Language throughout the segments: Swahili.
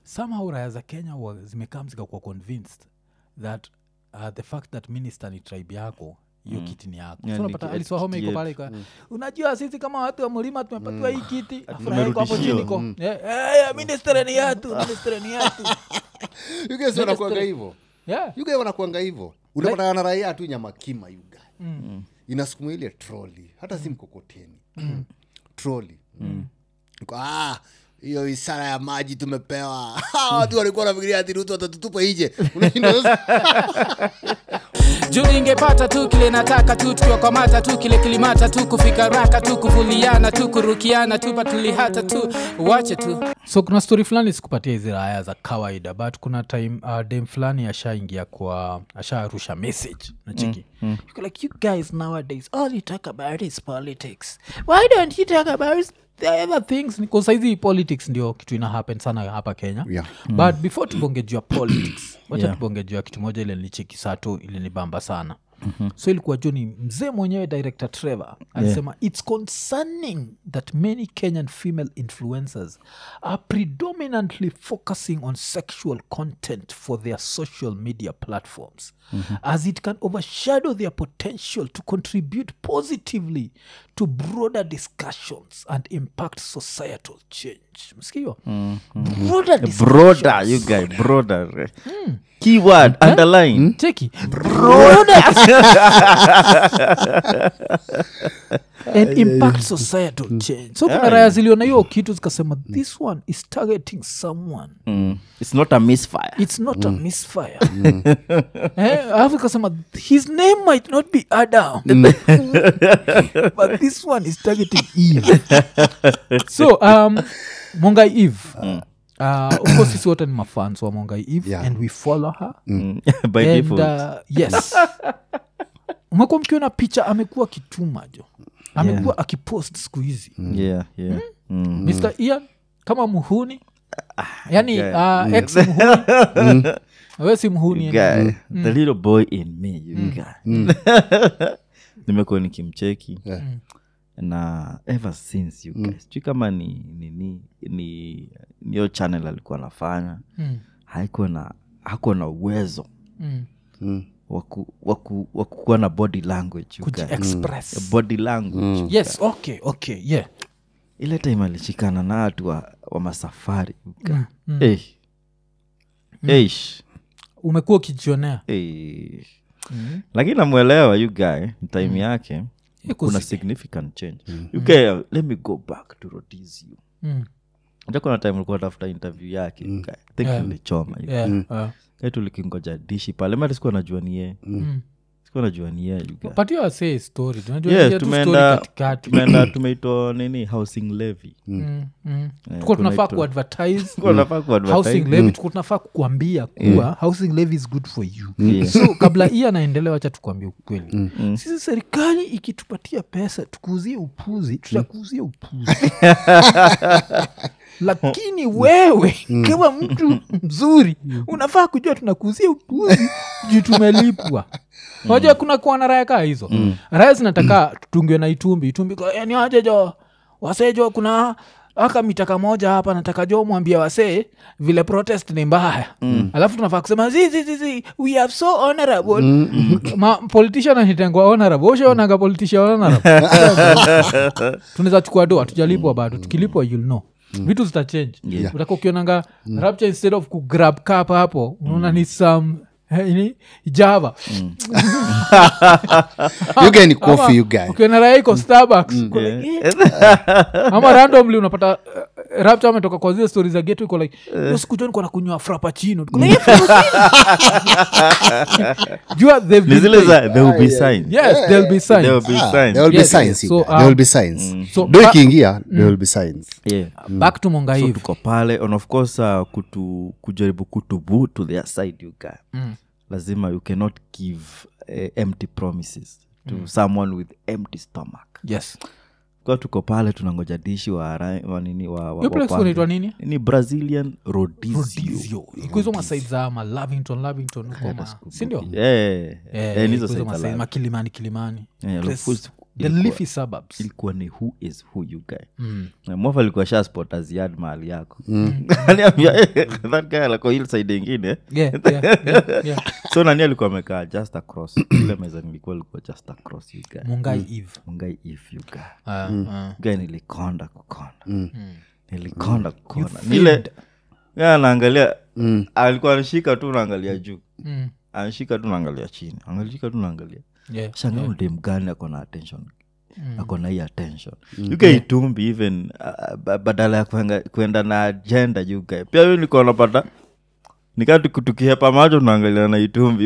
somehow raya za kenya wa- zimekam zikakuwa convinced that uh, the fact that minister ni tribe yako hiyo kiti ni yako Yeah, so ni unapata ki- aliswahome iko kiti pale ika unajua sisi kama watu wa mlima tumepatiwa hii kiti afuraha iko hapo tumerudishiwa. chini ko Eh, eh, minister ni yatu minister ni yatu You guys wanakuanga hivo yeah yuga wanakuanga hivo unapatana na raia tu nyama kima yuga inasukuma ile troli hata si mkokoteni troli Iko, "Ah, hiyo isara ya maji tumepewa Ah, watu walikuwa nafikiria ati rutu watatutupa ije Unashinda sasa, juu ningepata tu kile nataka tu tukiwakwamata tu kile kilimata tu kufika raka tu kuvuliana tu kurukiana tu patulihata tu wache tu so kuna story fulani sikupatia hizi raya za kawaida but kuna time uh, dem fulani ashaingia kwa asharusha message nachiki mm, mm. like you guys nowadays all you talk about is politics why don't you talk about the other things saizi politics ndio kitu ina happen sana hapa kenya Yeah. but before tubonge juu ya politics wacha Yeah. tubonge juu ya kitu moja ile nilicheki saa tu ilinibamba sana mm-hmm. so ilikuwa juu ni mzee mwenyewe director trevor alisema it's concerning that many kenyan female influencers are predominantly focusing on sexual content for their social media platforms mm-hmm. as it can overshadow their potential to contribute positively to broader discussions and impact societal change msikio mm-hmm. broader broader discussions. you guy broader keyword underline cheki broader and impact societal change so kuna raya ziliona hiyo kitu zikasema this one is targeting someone Mm. it's not a misfire it's not a misfire eh, alafu ikasema his name might not be adam but this one is targeting eve so um, mongai eve uh, of course sisi wote ni mafans wa mongai eve Yeah. and we follow her Mm. by and default uh, yes umekuwa mkiona picha amekuwa kituma jo amekuwa akipost siku hizi yeah yeah Mm. mr ian kama muhuni yani yeah. uh, ex muhuni we si muhuni You yani. guy, the little boy in me you guy. nimekuwa nikimcheki na ever since you guys sijui kama ni ni ni ni niyo channel alikuwa anafanya Mm, haikuwa na hakuwa na uwezo mm. waku- waku- wa kukuwa na body language you guy. kujiexpress body language yes okay okay yeah ile time alishikana na watu wa, wa masafari you guy. Eh. Eish. umekuwa ukijionea Eh. lakini namwelewa you guy time yake Eh, kuna kusi- significant change you guy, let me go back to rodizio Mm, Unajua kuna time ulikuwa tafuta interview yake you guy. I think Yeah. nilichoma you yeah, uh, guy. tulikingoja dishi pale mati sikuwa najua ni yeye mm. sikuwa najua ni yeye you guy. patia wasee story tunajua Yes, ingia tu story tumeenda katikati tumeenda tumeitwa nini housing levy Mm, mm. tukuwa kuna tunafaa itu- kuadvertise Tulikuwa tunafaa kuadvertise. housing levy tukuwa tunafaa kukwambia kuwa housing levy is good for you Yeah. so kabla hii anaendelea wacha tukwambia ukweli sisi serikali ikitupatia pesa tukuuzie upuzi tutakuuzia upuzi lakini wewe kama mtu mzuri unafaa kujua tunakuuzia upuzi juu tumelipwa unajua kuna kuwa na raya kaa hizo raya zinataka tutungiwe na itumbi itumbi kwa, "Eh, ni aje jo wasee jo kuna aka mitaka moja hapa nataka jo mwambia wasee vile protest ni mbaya mm. alafu tunafaa kusema zi, zi, zi, zi, we are so honorable mm. Ma, politician anitengwa honorable ushaonanga politician honorable tunaweza chukua doa tujalipwa bado tukilipwa you'll know vitu zitachange Yeah. utaka ukionanga rapture instead of kugrab cup hapo unaona ni some eh, ni java you guy ni Ama coffee you guy ukiona raha iko starbucks uko like, eh. ama randomly unapata uh, rapture ametoka kwa zile stori za geto iko like "Hiyo siku jo nikuwa nakunywa frapachino jua they've ni been zile paid. za there will be signs yes there'll be signs. there will be Ah, signs there will be Yes, signs yes. you So, guy. there will um, be signs so do ba- ikiingia there will be signs yeah back to so mongaiv tuko pale and of course uh, kutu, kujaribu kutubu to their side you guy Mm. lazima you cannot give uh, empty promises to someone with empty stomach yes kwa tuko pale tunangoja dishi wa, ra- wa nini wa, wa, hiyo wa place kwanza. unaitwa nini ni brazilian rodizio rodizio iko hizo masaid za ma lavington lavington huko ma sindio Eh, eh, Eh, eh, ni hizo iko hizo sites masaid alafu. makilimani kilimani Eh, Place alafu the leafy suburbs ilikuwa ni who is who you guy Mm. Na mofa alikuwa sha spot aziad mahali yako Aniambia, "Eh, that guy alikuwa hili side ingine yeah, yeah, yeah, yeah. so nani alikuwa amekaa just across ile meza nilikuwa ilikuwa just across you guy mungai eve mungai if you guy Ah, ah. guy nilikonda kukonda nilikonda kukonda nile ya naangalia alikuwa anashika tu naangalia juu Mm. anashika tu naangalia chini anashika tu naangalia Yeah. shanga udem gani ako na attention ako na hii attention ukaitumbi even uh, ba- badala ya kuenga- kuenda na agenda yugae pia hiyo niko napata nikati tukihepa macho tunaangalia na itumbi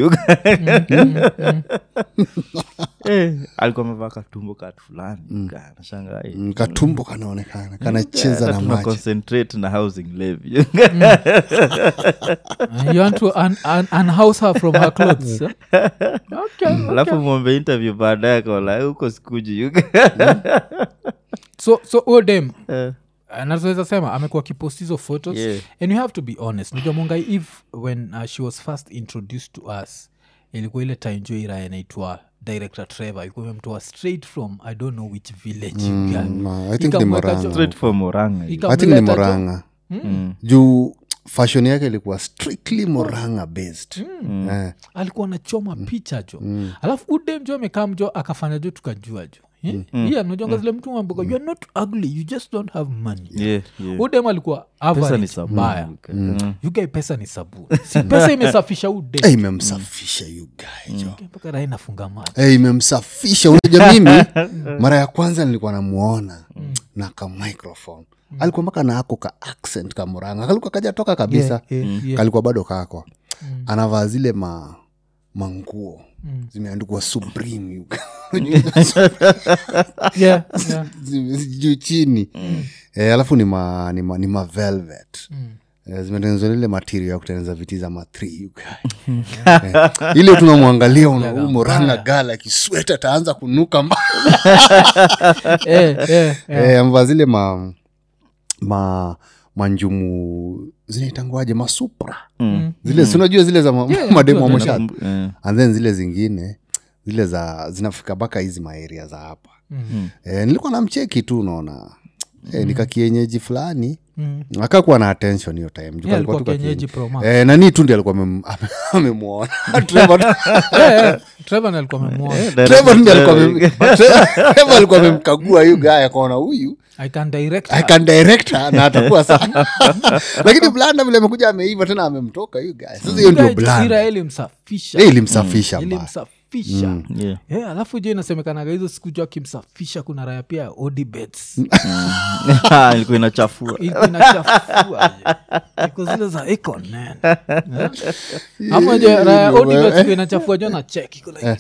eh, alikuwa amevaa katumbo katu fulani yugae, nashangaa, eh, Mm, katumbo kanaonekana kanacheza na tuna maji concentrate na housing levy Uh, you want to un- un- unhouse her from her clothes huh? okay, okay. alafu mwombe interview baadaye kaola huko sikuji yugae. so so odem Eh, nazoweza sema amekuwa kipost hizo photos Yeah. and you have to be honest najua mungai eve when uh, she was first introduced to us ilikuwa ile time jo ira inaitwa director trevor ilikuwa imemtoa straight from i don't know which village you guy. ma- I think ni Ikamweka Moranga. jo- straight for moranga Ika- I think ni Ikamleta jo- moranga juu fashion yake ilikuwa strictly moranga based eh. alikuwa anachoma picha jo alafu udem jo amekaa mjo akafanya jo tukajua jo Eh? Hii anajonga zile mtu mamboka you are not ugly you just don't have money yeah, yeah. udem alikuwa pesa ni average sabuni mbaya yugae. Mm. yugae pesa ni sabuni si pesa imesafisha udem Eh, imemsafisha you guy jo mpaka rai nafunga macho Eh, imemsafisha unajua mimi mara ya kwanza nilikuwa namuona na ka microphone alikuwa mpaka na ako ka accent ka muranga kalikuwa kajatoka kabisa Yeah, yeah, yeah. kalikuwa bado kako anavaa zile ma manguo zimeandikwa supreme you guy. Yeah, yeah. Zime- juu chini eh, alafu ni ma, ni ma, ni ma velvet Eh, zimetengenezwa lile material ya kutengeneza viti za matri you guy. eh, ile tunamwangalia unamoranga gala akisweta taanza kunuka mba Eh, eh, eh. eh, amevaa zile ma, ma manjumu zinaitangwaje masupra Mm. zile sinajua zile za ma, mademu wa moshat Eh, and then zile zingine zile za zinafika mpaka hizi maeria za hapa Mhm. e, nilikuwa na mcheki tu unaona e, nikakienyeji fulani Mm. akakuwa na attention hiyo time Juu Yeah, alikuwa alikuwa tu kienyeji kakienyeji. pro max. Eh, nani tu ndi alikuwa amem- ame- amemwona Trevor- Eh, eh, Trevor ndiye alikuwa amemwona. Trevor ndi alikuwa amem- Trevor alikuwa amemkagua huyu guy akaona huyu I can direct I her. can direct her na atakuwa sana lakini blanda vile amekuja ameiva tena amemtoka huyu guy sasa hiyo ndio Ira blanda ilimsafisha Eh, ilimsafisha mbaya ilimsafisha yeah. Yeah, alafu jo inasemekanaga hizo siku jo akimsafisha kuna raya pia odibets ilikuwa inachafua ilikuwa inachafua jo. iko zile za icon man Yeah. ama jo raya odibets iko inachafua jo na check iko like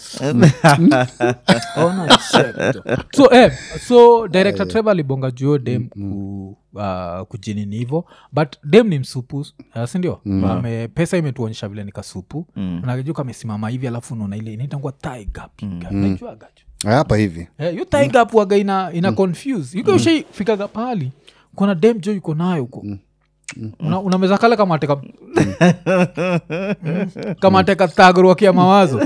ona check jo. so eh, so director trevor alibonga juo dem ku Uh, kujinini hivo but dem ni msupu uh, sindio Ame- pesa imetuonyesha vile ni kasupu mm. nakiju kamesimama hivi alafu unaona ile inaitangua taigap najuagajo hapa hivi Eh, hiyo taigap waga ina, ina confuse yuka ushaifikaga pahali kuna dem jo yuko nayo huko Una- unameza kale kamateka kamateka tagorwakia mawazo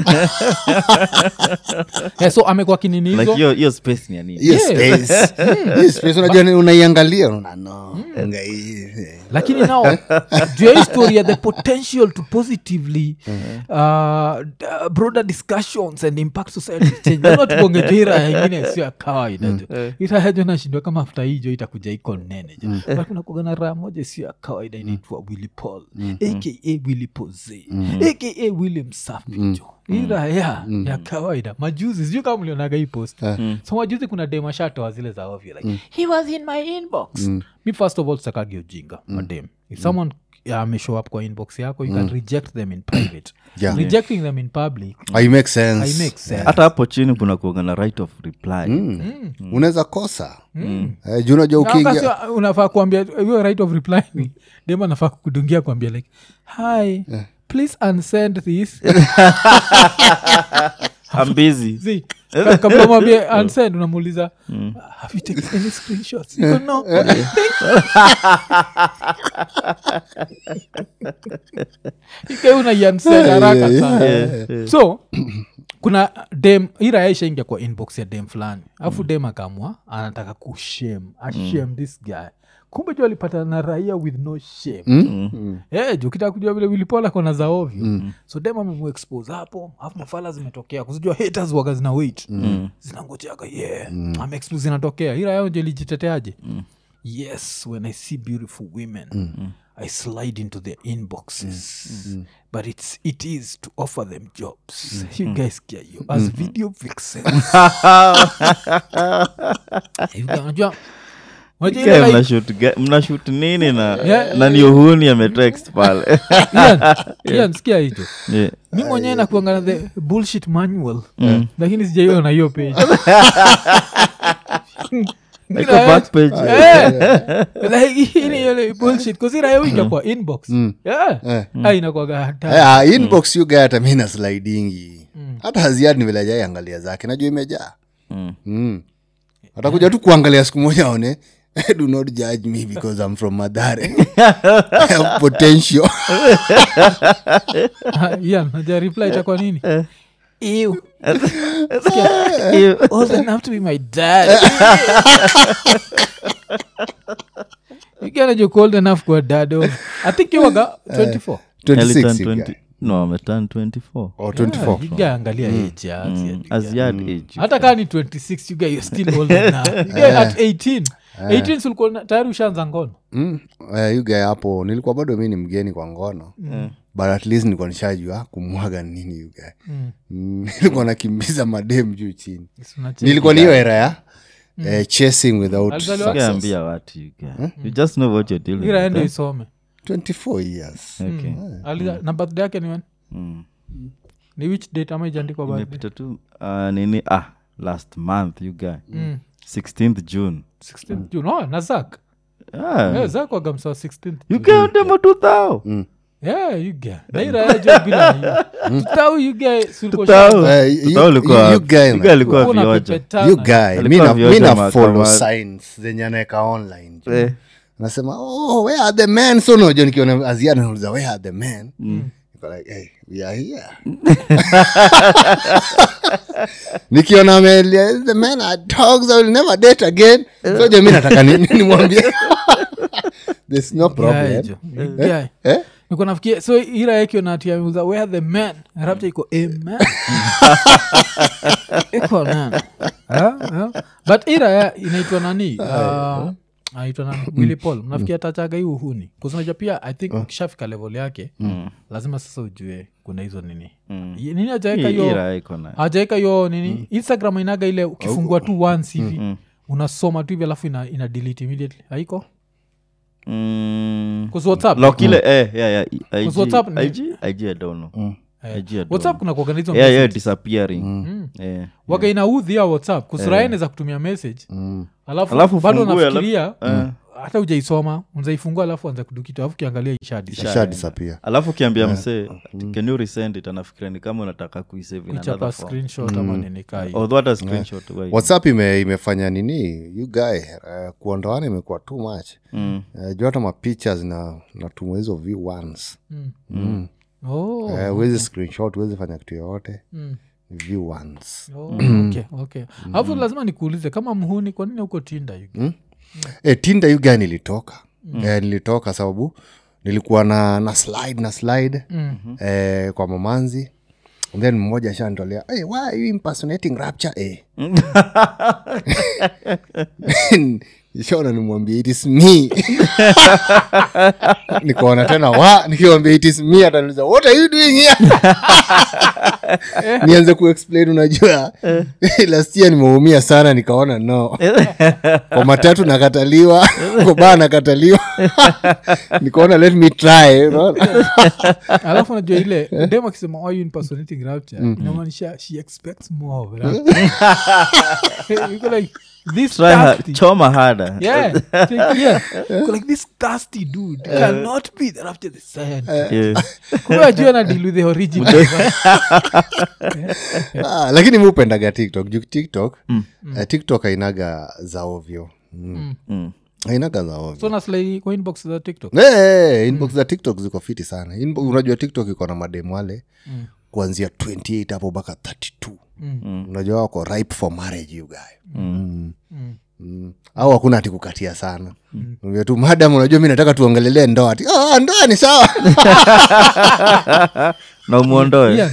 eh, so amekuwa kinini hizo like hiyo hiyo space ni ya nini hiyo Yeah. space hiyo space unajua ni- unaiangalia unaona no nga hii, eh. lakini nao juu ya hii story ya the potential to positively uh, d- broader discussions and impact society change Lazima tugonge jo hii raya ingine sio ya kawaida jo iraya jo nashindwa kama afta hii jo itakuja iko nene jo but kuna kuga na raya moja sio ya kawaida inaitwa willy paul aka willy poze aka willy msafi jo hii raya ya kawaida majuzi sijui kama mlionaga hii post so majuzi kuna demashatoa zile za ovyo like he was in my inbox mi first of all sitakagi ujinga madem if someone yeah, ameshow up kwa inbox yako you can reject them in private Yeah. rejecting them in public I make sense. i make sense hata hapo chini kuna kuanga na right of reply unaweza kosa Eh, juu unajua Na ukiingia wakati unafaa kuambia hiyo right of reply ni dem anafaa kudungia kuambia like hi please unsend this I'm busy See, ka- kabla mwambie unsend unamuuliza have you taken any screenshots You go, no okay, thank you." Ike unaiunsend haraka sana so kuna dem ira ishaingia kwa inbox ya dem fulani alafu dem akamwa anataka kushem ashem this guy kumbe ju alipata na raia with no shame Mm? Eh, juu ukitaka kujua vile wilipola kona za ovyo so dem amemuexpose hapo alafu mafala zimetokea kuzijua haters waga zina wait zinangojeaga yeah ameexpose zinatokea ila yao nje lijiteteaje yes when i see beautiful women i slide into their inboxes but it's, it is to offer them jobs you guys get you as video vixens You guys- unajua unajua ile Guy, like- mnashoot ga- mnashoot nini na Yeah. na ni uhuni ametext pale Ian, Ian, sikia hicho Yeah. mi mwenyewe nakuangana the bullshit manual lakini sijaiona hiyo page Iko back page. kusirayoinga kwa inbox Yeah. Ah, inakwaga hatari. Eh, ah, inbox you guy hata mi na slidingi hata haziadi ni vile ajai angalia zake najua imejaa Mm. mm. atakuja tu kuangalia siku moja aone do not judge me because i'm from madhare I have potential Ah, Ian, najua reply itakuwa nini Ew. Ew. old enough to be my dad ikianajo old enough kuwa dad of i think iwaga 24 Early 26 turn you guy. 20 no ameturn 24 or 24 iga angalia age ya Asia. as yard age hata kaa ni 26 you guy you're still old enough You guy at 18 18 si ulikuwa na- tayari ushaanza ngono mm. eh, you guy hapo nilikuwa bado mi ni mgeni kwa ngono but at least nilikuwa nishajua kumwaga ni nini you guy Mm. mm. nilikuwa nakimbiza madem juu chini Si unacheki. nilikuwa ni hiyo era ya eh, chasing without Alizaliwa- success. ambia watu you guy. you just know what you're dealing ira with, ende eh? isome 24 years okay Ali- na birthday yake ni when Mm. ni which date ama ijaandikwa birthday imepita tu uh, nini ah last month you guy 16th june 16th june oh na zak ah. Eh, zak wagamsawa 16th you guy demo two thou yeah you get na ira yajo bila hiyo tutau you get si ulikuwa Tutau. shamba. Eh, you- Tutau ulikuwa you- you wapi? guy You guy alikuwa Ulikuwa vioja unapepetana. you guy Alikuwa mi na- vioja mi na mahakama. follow signs zenye anaeka online jo. Eh. nasema oh, where are the men so nojo nikiona azia nauliza where are the men Niko like, hey, we are here nikiona amelia the men are dogs I will never date again so jo mi nataka ni- ni- nimwambie there's no Yeah, problem jo. You get. eh? niko nafikia so ira yake natiauza where the man rapta iko amen iko na but ira ya inaitwa nani uh, aitwa nani willy paul mnafikia tachaga hii uhuni kuznaja pia i think ukishafika level yake lazima sasa ujue kuna hizo nini Ye- nini ajaeka hiyo Ira iko na ajaeka hiyo nini instagram inaga ile ukifungua tu once hivi unasoma tu hivi alafu ina, ina delete immediately haiko Mm. Because whatsapp Lock ile eh yeah yeah IG Because WhatsApp ni- IG IG I don't know eh, IG I don't whatsapp know. kuna kuorganiza yeah yeah disappearing eh waga inaudhi ya whatsapp kusuraene za kutumia message alafu, Alafu bado ufungue, nafikiria Eh. hata ujaisoma unzaifungua alafu anza kudukita alafu ukiangalia ishadi Isha disappear. alafu ukiambia msee can you resend it anafikiria ni kama unataka kuisave in kuchapa another form screenshot ama nini kai although hata screenshot why? whatsapp ime, imefanya nini you guy uh, kuondoana imekuwa too much Mm. uh, juu hata mapicha zina natumwa hizo v ones oh, Eh, huwezi screenshot huwezi fanya kitu yoyote mm. v ones oh, okay, okay. alafu lazima nikuulize kama mhuni kwa nini huko tinda you e, tinda you guy nilitoka eh, nilitoka sababu nilikuwa na na slide na slide eh, kwa mamanzi And then mmoja shandolea hey, why are you impersonating rapture eh? shona nimwambia it is me nikaona tena wa nikiwambia it is me ataniuliza what are you doing here nianze kuexplain unajua last year nimeumia sana nikaona no kwa matatu nakataliwa kwa baa nakataliwa nikaona let me try unaona? alafu najua ile dem akisema why you impersonating rapture inamaanisha she expects more of rapture Yuko like this Try hard, dusty- choma harder yeah, take- yeah. Yuko like this dusty dude cannot be the rapture the science Yeah. kumbe ajua na deal with the original ah, lakini mi upendaga tiktok juu tiktok eh, tiktok ainaga za ovyo mm. Mm. ainaga za ovyo so naslai kwa inbox za tiktok Eh, eh, inbox za tiktok ziko fiti sana Inbo- unajua tiktok iko na mademu wale kuanzia 28 hapo mpaka 32 unajua wako ripe for marriage you guy mm. Mm. au hakuna ati kukatia sana mm. tu madam unajua mi nataka tuongelelee ndoa ati oh, ndoa ni sawa na umwondoe Yeah.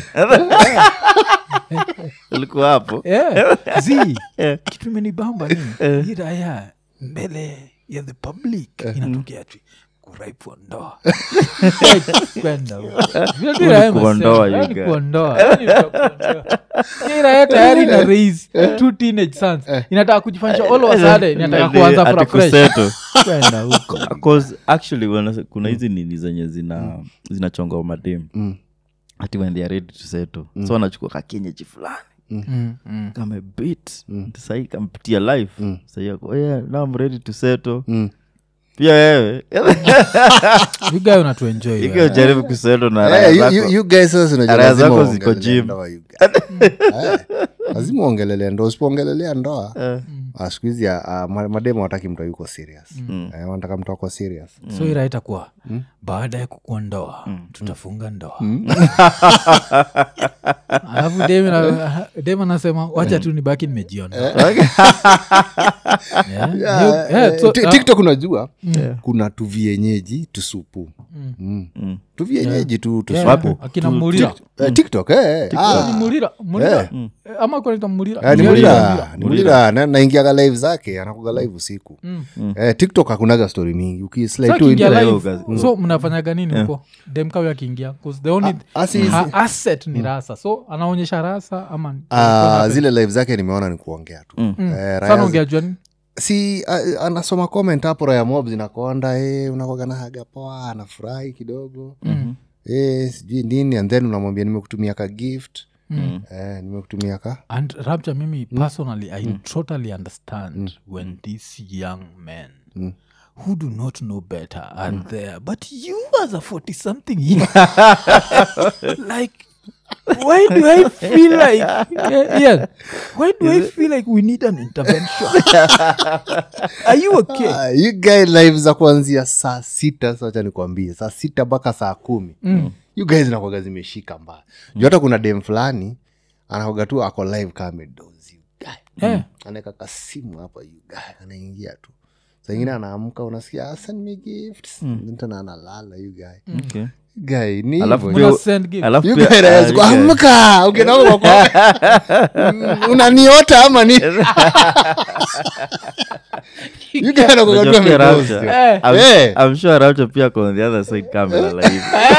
ulikuwa hapo Yeah. zi kitu imenibamba ni hii raya mbele ya the public inatokea tu kuraipwa ndoa kwenda huko. Vile tu raya kuondoa, imesema, you yani guy. kuondoa, yani kuondoa. Hii raya tayari na raise two teenage sons inataka kujifanyisha all of a sudden inataka Ati- kuanza ati from fresh kusettle. kwenda huko 'Cause actually wana- kuna hizi nini zenye zina zinachonga madem Mm. hati when they are ready to settle so wanachukua kakenyeji fulani Mm, mm. kamebit sahii kampitia life sahii ako oh yeah, now I'm ready to settle Mm. pia wewe You guy unatuenjoy ikiwa wewe. ujaribu kusettle na Eh, raya you- zako you- you guys sasa unajua Raya lazima zako ziko uongelelea gym. ndoa, you guys. Eh, lazima uongelelea ndoa usipoongelelea ndoa ah, siku hizi ah, ma- mademu wataki mtu yuko serious Eh, wanataka mtu ako serious so ira itakuwa baada ya kukua ndoa tutafunga ndoa alafu dem na- dem anasema wacha tu nibaki nimejiona Yeah. Yeah, Yeah, eh, so- ti- ah, tiktok unajua kuna tuvienyeji tusupu Mm. tuvienyeji tu yeah, tusupu akina mulira Eh, tiktok eh, eh. Ah, Ni mulira mulira Eh, ama kunaita mulira eh, ni Yeah, mulira yeah, ni mulira Na- naingiaga live zake anakuga live usiku Eh, tiktok hakunaga story mingi So ukislide tu akiingia into- hiyo live, kazi. so mnafanyaga nini huko demkawe akiingia 'Cause the only asi- ha- asset ni rasa so anaonyesha rasa ama Ah, zile live zake nimeona ni kuongea tu Eh, Raya- sana ongea juani si a- anasoma comment hapo raya mob zinakonda e, unakwaga na haga poa anafurahi kidogo mm. e, sijui nini and then unamwambia nimekutumia ka gift mm. e, nimekutumia ka and rapture mimi personally i totally understand when these young men who do not know better are there but you as a 40 something year like why do i feel like yeah, yeah, why do i feel like we need an intervention are you okay Ah, you guy live za kuanzia saa sita sacha nikwambie saa sita mpaka saa kumi mm. you guys nakwaga zimeshika mbaya juu hata kuna dem fulani anakwaga tu ako live kamedozi Eh. anaweka kasimu hapa you guy anaingia tu saingine anaamka unasikia "Ah, send me gifts tena analala you guy Okay. guy ni Alafu hivyo. pia- Muna send gift. alafu You pia- guy ah, anaweza you ku- guy- amka ukienda kwa kwa- unaniota ama ni You guy anakuwa tu Unajua pia amedozi. Rapture- Eh. I'm- Eh. I'm sure Rapture pia ako on the other side camera live.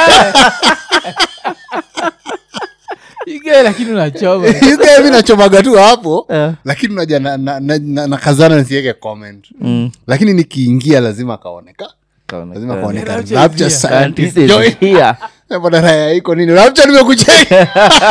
You guy lakini unachoma You guy mi nachomaga tu hapo Eh. lakini unaja na, na, na, na, na kazana nisiweke comment Mm. lakini nikiingia lazima akaoneka Kaonekana. lazima kaoneka Rapture Rapture is here. scientist Scientist is join. here. Badala ya iko nini Rapture nimekucheka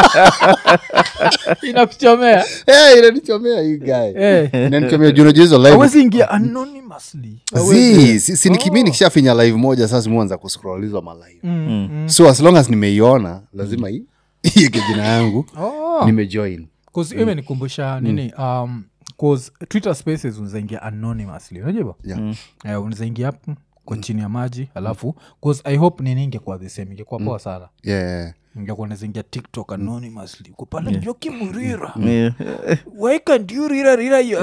inakuchomea Eh, inanichomea hii guy Eh. inanichomea juu unajua hizo live awezi ingia anonymously Zii, si, si nikimi nikishafinya live moja sasa simuanza kuscrollizwa malive Mm, mm. so as long as nimeiona lazima hii ieke jina yangu Oh. nimejoin Cause imenikumbusha nini um, cause twitter spaces unazaingia anonymously unajua Yeah. Eh, unazaingia hapo kwa chini ya maji alafu cause i hope nini ingekuwa the same ingekuwa poa sana yeah. ingekuwa nazaingia tiktok anonymously kupala njoki murira Yeah. why can't you rira rira you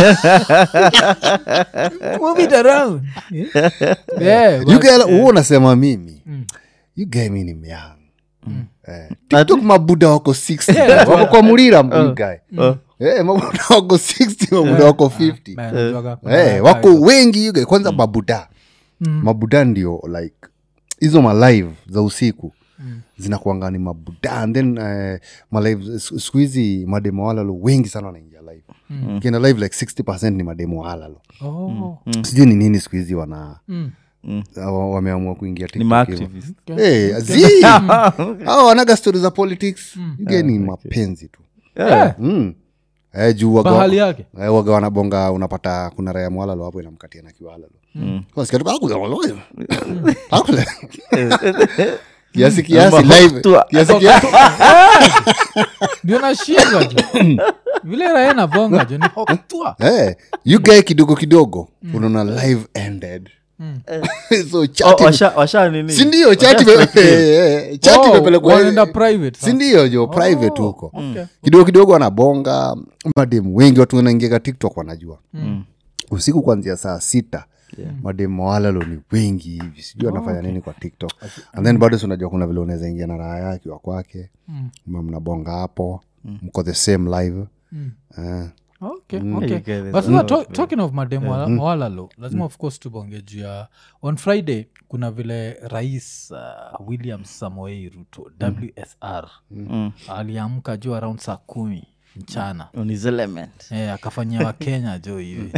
move it around yeah, you but- guy huo unasema mimi you guy mi ni myang eh, tiktok mabuda wako 60 wako kwa murira you guy Oh. eh, mabuda wako 60 mabuda wako 50 Man, najuaga kuna Eh, guy wako hapo. wengi you guy kwanza mabuda mabuda ndio like hizo malive za usiku zinakuanga ni mabuda and then uh, malive siku siku hizi mademo walalo wengi sana wanaingia live ukienda live like 60 ni mademo walalo Oh. sijui ni nini siku hizi wana Mm. wa- wameamua kuingia Ni TikTok hivyo. maactivist. Eh, zi hao wanaga stori za politics yuge ni mapenzi tu Eh, mm. eh, juu waga, bahali yake eh, waga wanabonga unapata kuna raya mwalalo hapo inamkatia na kiwalalo Wasikia tu, "Akule, akule." kiasi kiasi Amba live kutua. kiasi kiasi ndio nashindwa jo vile raia navonga jo ni hoktua eh, you guy kidogo kidogo unaona live ended so Oh, chati washa, washa nini sindio chati ime- chati Oh, imepelekwa wanaenda private sasa. sindio jo private Oh, huko okay. kidogo kidogo wanabonga mademu wengi watu wanaingiaga tiktok wanajua usiku kuanzia saa sita mademu walalo ni wengi hivi sijui anafanya nini kwa tiktok and then bado si unajua kuna vile unaweza ingia na raha yake wa kwake mm. mnabonga hapo mko the same live Eh, okay, You okay. get it. But sasa Mm. to- talking of mademu wala- walalo lazima of course tubonge juu ya on friday kuna vile rais uh, william samoei ruto wsr aliamka juu around saa kumi mchana On his element Eh, akafanyia wakenya jo hivi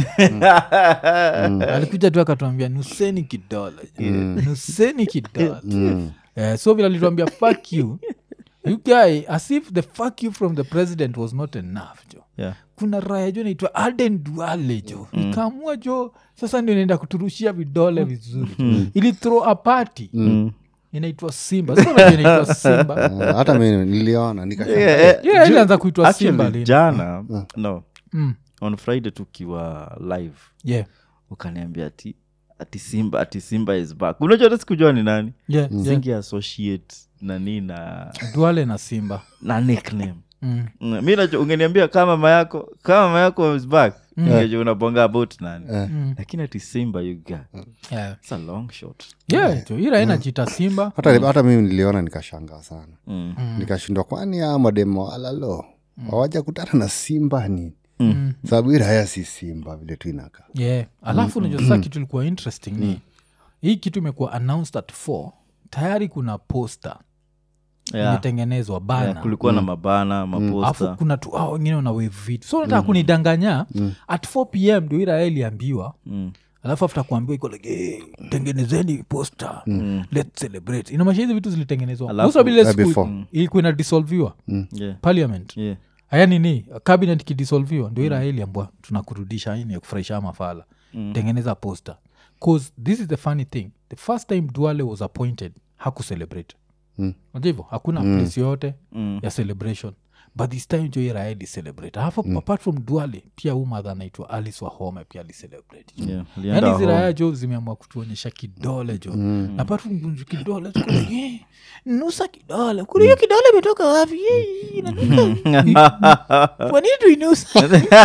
alikuja tu akatuambia nuseni kidole jo. nuseni kidole Eh, so vile alituambia fuck you you guy as if the fuck you from the president was not enough jo yeah. kuna raya jo naitwa alden duale jo ikaamua jo sasa ndio inaenda kuturushia vidole vizuri ili throw a party inaitwa simba sasa unajua inaitwa simba eh, hata mi niliona nikashangaa. Yeah, Yeah, ju- ilianza kuitwa actually, Simba lini. jana no Mm. on friday tukiwa live yeah. ukaniambia ati ati simba ati simba is back unajua hata sikujua ni nani Yeah, yeah. singi associate nani na duale na simba na nickname mm. Mm, mi najua ungeniambia kama mama yako kama mama yako is back Ungejua unabonga about nani lakini ati simba you got yeah. it's a long shot yeah, jo ira inajita simba hata, hata mimi niliona nikashangaa sana mm. nikashindwa kwani a mademo alalo wawaja kutana na simba nini sababu hii raya si simba vile tu inakaa yeah. alafu unajua sasa kitu ilikuwa interesting ni hii kitu imekuwa announced at 4 tayari kuna poster yeah. imetengenezwa bana yeah, kulikuwa na mabana alafu maposta kuna tu hao wengine wana wave vitu so nataka kunidanganya at 4 pm ndio ira iliambiwa Mm. alafu after kuambiwa iko like hey, tengenezeni poster let's celebrate inamaanisha hizi vitu zilitengenezwa Alafu- Musa vile Eh, siku before. ilikuwa inadisolviwa yeah. parliament yeah. haya nini cabinet ikidisolviwa ndio ira iliambwa tunakurudisha ini ya kufurahisha mafala tengeneza poster cause this is the funny thing the first time duale was appointed hakucelebrate Mm. Unajua hivyo hakuna place yoyote Mm. ya celebration but this time jo ira celebrate alafu apart from duale pia huu madha anaitwa alice wahome pia alicelebrate Yeah. Alienda yani ziraya home. jo zimeamua kutuonyesha kidole jo mm. napata kunju kidole tuko like, "Eh, nusa kidole kuri hiyo kidole imetoka wapi Eh, inanuka." Kwa nini tuinusa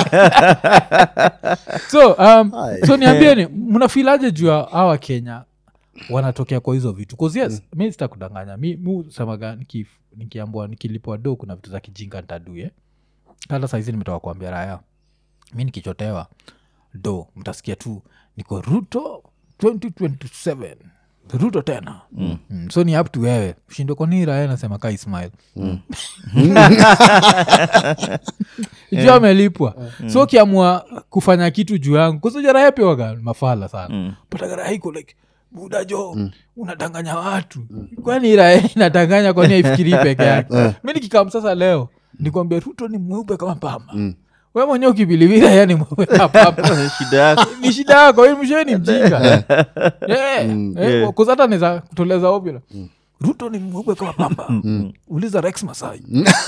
so um, so niambieni mnafilaje juu ya hawa kenya wanatokea kwa hizo vitu Cause yes mi sitakudanganya mi mi semaga nikif- nikiambua nikilipwa do kuna vitu za kijinga ntadue hata saizi nimetoka kuambia raya mi nikichotewa do mtasikia tu niko ruto 2027 ruto tena mm. Mm. so ni up to wewe shindo kwanini raya nasema ka ismail mm. juu amelipwa so ukiamua kufanya kitu juu yangu kusojaraya piwaga mafala sana mm. patagaraiko like buda jo unadanganya watu kwani raya inadanganya kwani aifikirii peke yake mi nikikam sasa leo nikwambia ruto ni mweupe kama pamba we mwenyewe ukibilivira yani mweupe kama pamba shida yako ni shida yako mshoe ni mjinga Yeah. kuzata neza kutoleza ovyo ruto ni mweupe kama pamba uliza rex masai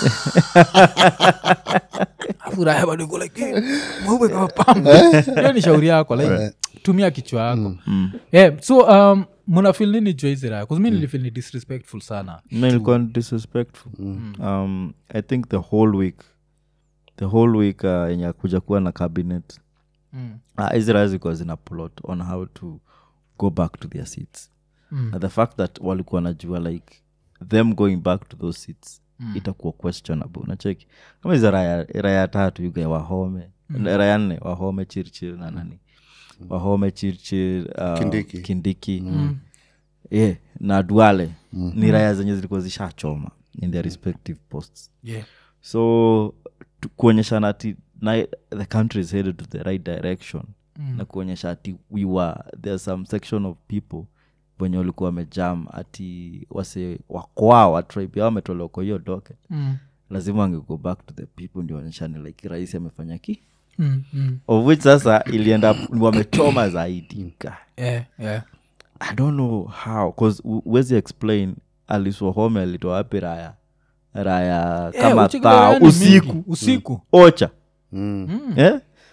afuraya bado iko like "Eh, mweupe kama pamba hiyo ni shauri yako like tumia kichwa yako yeah, so um, mnafil nini jua hizi raya kuzimi nilifil ni disrespectful sana Mi nilikuwa disrespectful um, i think the whole week the whole week uh, yenye akuja kuwa na cabinet Mm. uh, israel zilikuwa zina plot on how to go back to their seats Mm. and the fact that walikuwa najua like them going back to those seats itakuwa questionable nacheki kama hizo raya, raya tatu yuga wahome raya nne wahome chirchir na nani wahome chirchir uh, Kindiki. kindiki yeah, na duale ni raya zenye zilikuwa zishachoma in their respective posts yeah. so tu- kuonyeshana ati na the country is headed to the right direction na kuonyesha ati we were there's some section of people wenye walikuwa wamejam ati wase wakwao watribe yao wametolewa kwa hiyo docket Mm. lazima wangego back to the people ndio onyeshane like rais amefanya ki Mm. Mm. of which sasa ilienda wamechoma zaidi Guy. Yeah, yeah. i don't know how bcause wezi explain aliswahome alitoa wapi raya raya Yeah, kama uchikilia taa ni mingi. usiku usiku ocha Mm. eh?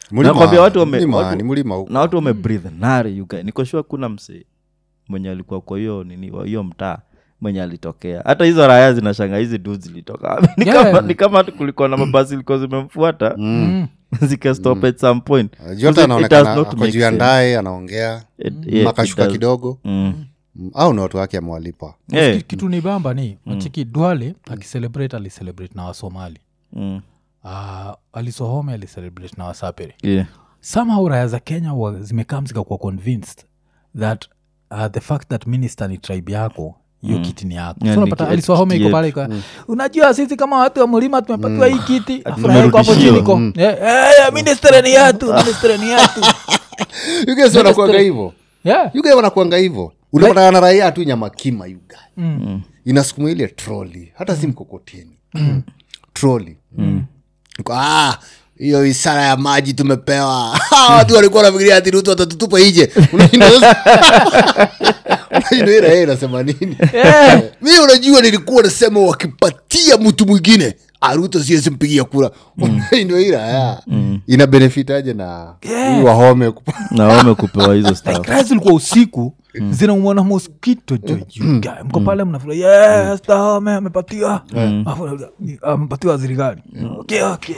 Mlima- Nakwambia watu wame- mlima- watu- ni mlima huko na watu wamebreathe nari you guys. niko sure kuna msee mwenye alikuwa kwa hiyo nini wa hiyo mtaa mwenye alitokea hata hizo raya zinashanga hizi du zilitoka wapi? ni Yeah. kama ni kama kulikuwa na mabasi ilikuwa zimemfuata Mm. zikastop at some point jota Because it- it does anaonekana not ako make juu ya sense. ndaye anaongea It- yeah, makashuka it does. kidogo Mm. Mm, au ni watu wake amewalipa Yeah. Ki- kitu ni bamba ni machiki dwale akicelebrate alicelebrate na wasomali Mm. uh, alisohome alicelebrate na wasapere Yeah. somehow raya za kenya wa- zimekaa zikakuwa convinced that uh, the fact that minister ni tribe yako hiyo kiti ni yako Yeah, so ni unapata ki- aliswahome iko kiti pale ika unajua sisi kama watu wa mlima tumepatiwa hii kiti afurahi iko hapo tumerudishiwa. chini ko Eh, eh, minister ni yatu minister ni yatu yugas wanakuanga hivo yeah yuga wanakuanga hivo unapatana na raia tu nyamakima yuga Mm. inasukuma ile troli hata si mkokoteni troli Iko, "Ah, hiyo isara ya maji tumepewa watu walikuwa nafikiria ati rutu watatutupa ije Unashinda sasa- unashinda hii raia inasema nini mi unajua nilikuwa nasema wakipatia mtu mwingine aruto siwezi mpigia kura ndio hii raya ina benefit aje na hii wahome kupa- na wamekupewa hizo stuff Like, zilikuwa usiku zinaumwana moskito jojuga mko pale mnafurahi yes, Tahome amepatiwa Alafu, amepatiwa waziri gani okay, okay.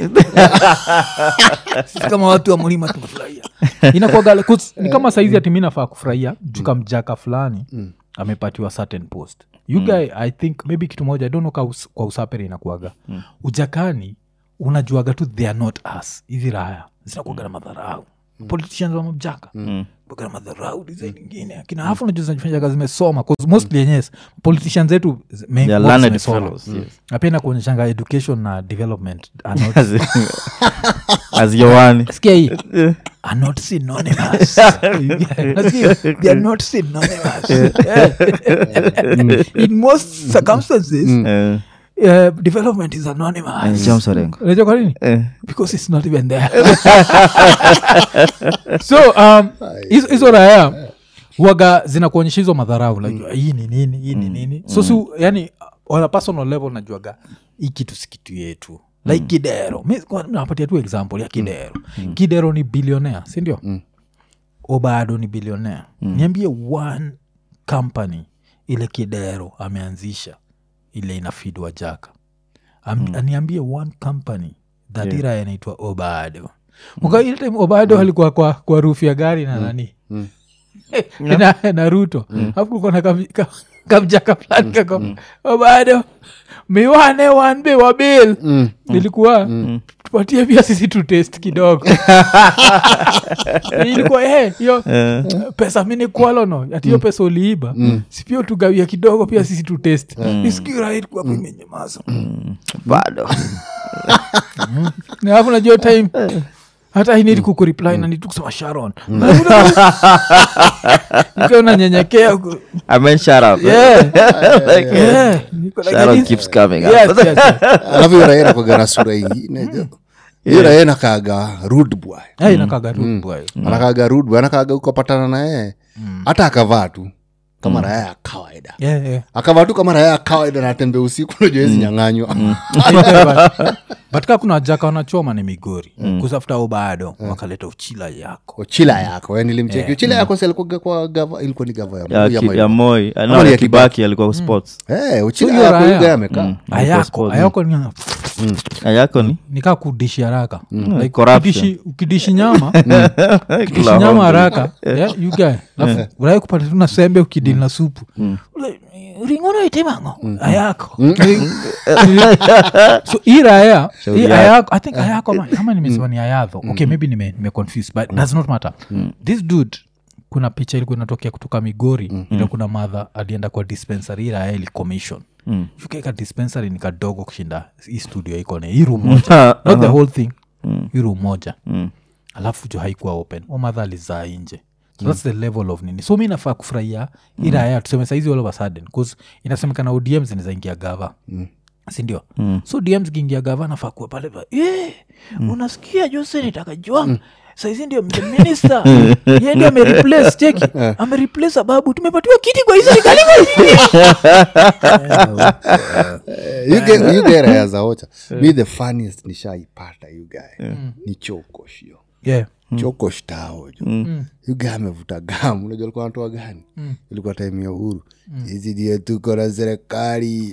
sisi kama watu wa mlima tumefurahia inakuwaga ni kama saizi ati mi nafaa kufurahia juka mjaka fulani amepatiwa certain post you guy i think maybe kitu moja I don't know ka us, kwa usapere inakuaga ujakani unajuaga tu they are not us hizi raya zinakuaga na madharau politicians wa mjaka kuaga na madharau design ingine akina hafu unajua zinajifanya kazi zimesoma 'cause mostly yenyes politicians zetu zi- main- They are most learned zimesoma. fellows, yes. na pia inakuonyeshanga education na development are not as yoani sikia hii are not synonymous Nasikia, they are not synonymous in most circumstances uh, development is anonymous unajua kwa nini because it's not even there so um, hizo- hizo raya waga zinakuonyesha hizo madharau like hii ni nini hii ni nini so si yani on a personal level najuaga hii kitu si kitu yetu like kidero Mi- kwa- napatia tu example ya kidero kidero ni bilionea sindio obado ni bilionea niambie one company ile kidero ameanzisha ile inafidwa jaka Am, aniambie one company that Yeah. ira inaitwa obado mka ile time obado alikuwa kwa, kwa rufu ya gari na nani na, na ruto afu kulikuwa na kam- ka- kamjaka fulani kako obado miwane wanbe wa bil ilikuwa tupatie pia sisi tu test kidogo ilikuwa eh, hiyo pesa mini kwalono ati hiyo pesa uliiba sipia tugawia kidogo pia sisi tu test iskiraitkuwa imenyamaza bado alafu najua time hata inidi kukureply na nitu kusema sharon ikiwa unanyenyekea ku- amen shut up Yeah. Like, Yeah. Niko like, Sharon this- keeps coming up. Yes, yes, yes. alafu hiyo raia nakwaga na sura ingine jo hiyo raia nakaga rude boy Eh, inakaga tu bwana. anakaga rude boy anakaga ukapatana na yeye hata akavaa tu kama raya ya kawaida Yeah, yeah. akavaa tu kama raya ya kawaida natembe usiku najua hizi nyang'anywa But- but kaa kuna jaka wanachoma ni migori kusafuta bado wakaleta uchila yako chila yako eh, nilimcheki uchila yako si alikuwa kwa gava ilikuwa ni gava ya ya, Moi ama ki, ya moi Ama no, ni ya ya kibaki alikuwa sports Eh, uchila hiyo yako raya. yuga amekaa Alikuwa ayako sports. ayako ni ayako ni nikaa kudishi haraka like corruption. ukidishi, ukidishi nyama ukidishi Kula nyama hongo. haraka yeah, you guy alafu urai kupata tu na sembe ukidili na supu Ule, ringono itemango ayako so hii raya Shauri hii yako. ayako i think ayako ama- kama nimesema ni ayadho okay maybe nime, nime confused but does not matter this dude kuna picha ilikuwa inatokea kutoka migori ile kuna madha alienda kwa dispensary hii raya ili commission Mm. ukaeka dispensary ni kadogo kushinda hii studio iko na hii room moja not the whole thing hii room moja Mm. alafu jo haikuwa open omadha alizaa nje so thats the level of nini so mi nafaa kufurahia mm. iraya tuseme saizi all of a sudden bcause inasemekana odm zinazaingia gava mm sindio mm. so dm zikiingia gava nafaa kuwa pale pa yeah, mm. unasikia jo seneta juang saizi ndio the minister ye ndio amereplace cheki amereplace ababu tumepatiwa kiti kwa hii serikali yuge raya za ocha mi the funniest nishaipata yugae ni chokoshio yeah. choko shtao jo yuga amevuta gamu unajua alikuwa anatoa gani ilikuwa time ya uhuru hizi ndio tuko na serikali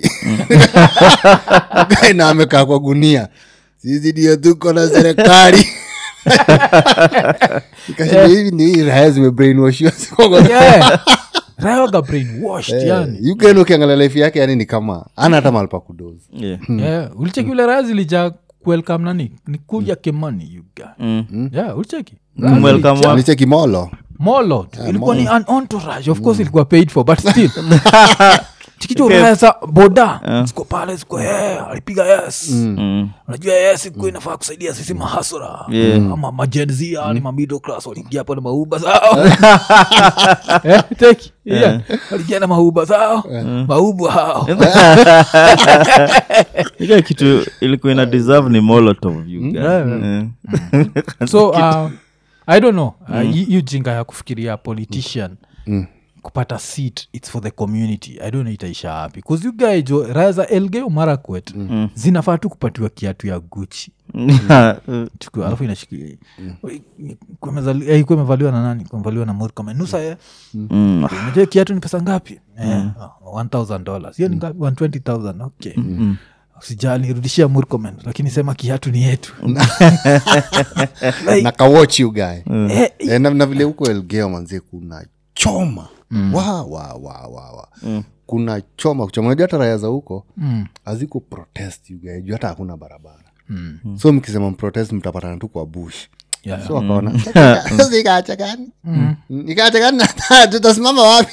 Guy na amekaa kwa gunia sisi ndio tuko na serikali Nikasema, hivi ni hii raya zimebrainwashiwa yeah. rayoga brainwashed yani yugaen ukiangalia life yake yani ni kama ana hata mahali pa kudozi Yeah. yeah. ulicheki ule raya zilija kuelkam nani ni kuja kemani yuga Mm. yeah, ulicheki Welcome Zilija- wa- nicheki molo molo tu. ilikuwa ni an entourage of course ilikuwa paid for but still chikicho raya za boda ziko pale ziko yeah, alipiga yes Mm. unajua yes ikuwa inafaa kusaidia sisi mahasura Yeah. ama majenzia ni mamiddle class waliingia pale mauba zao Eh, teki yeah. waliingia na mauba zao maubu hao Ile kitu ilikuwa ina deserve ni molotov you guys. Eh. so uh, i don't know uh, hi- hiyo jinga ya kufikiria politician kupata seat its for the community i don't know itaisha wapi bcause you guy jo raya za elgeo marakwet zinafaa tu kupatiwa kiatu ya guchi Chukua, alafu inashikilia ikuwa imevaliwa na nani Ikuwa imevaliwa na murkomen nusa ye Mm. unajua kiatu ni pesa ngapi Eh, oh, 1000 dollars hiyo ni ngapi 120000 okay usijali rudishia murkomen lakini sema kiatu ni yetu na kawoch you guy Eh, Eh, na, na vile huko elgeo manzie kuna choma wa, wa, wa, wa, wa. kuna choma kuchoma unajua hata raya za huko mm, haziko protest you guy, juu hata hakuna barabara so mkisema mprotest mtapatana tu kwa bush yeah, so wakaona zikaacha gani ikaacha gani na tutasimama wapi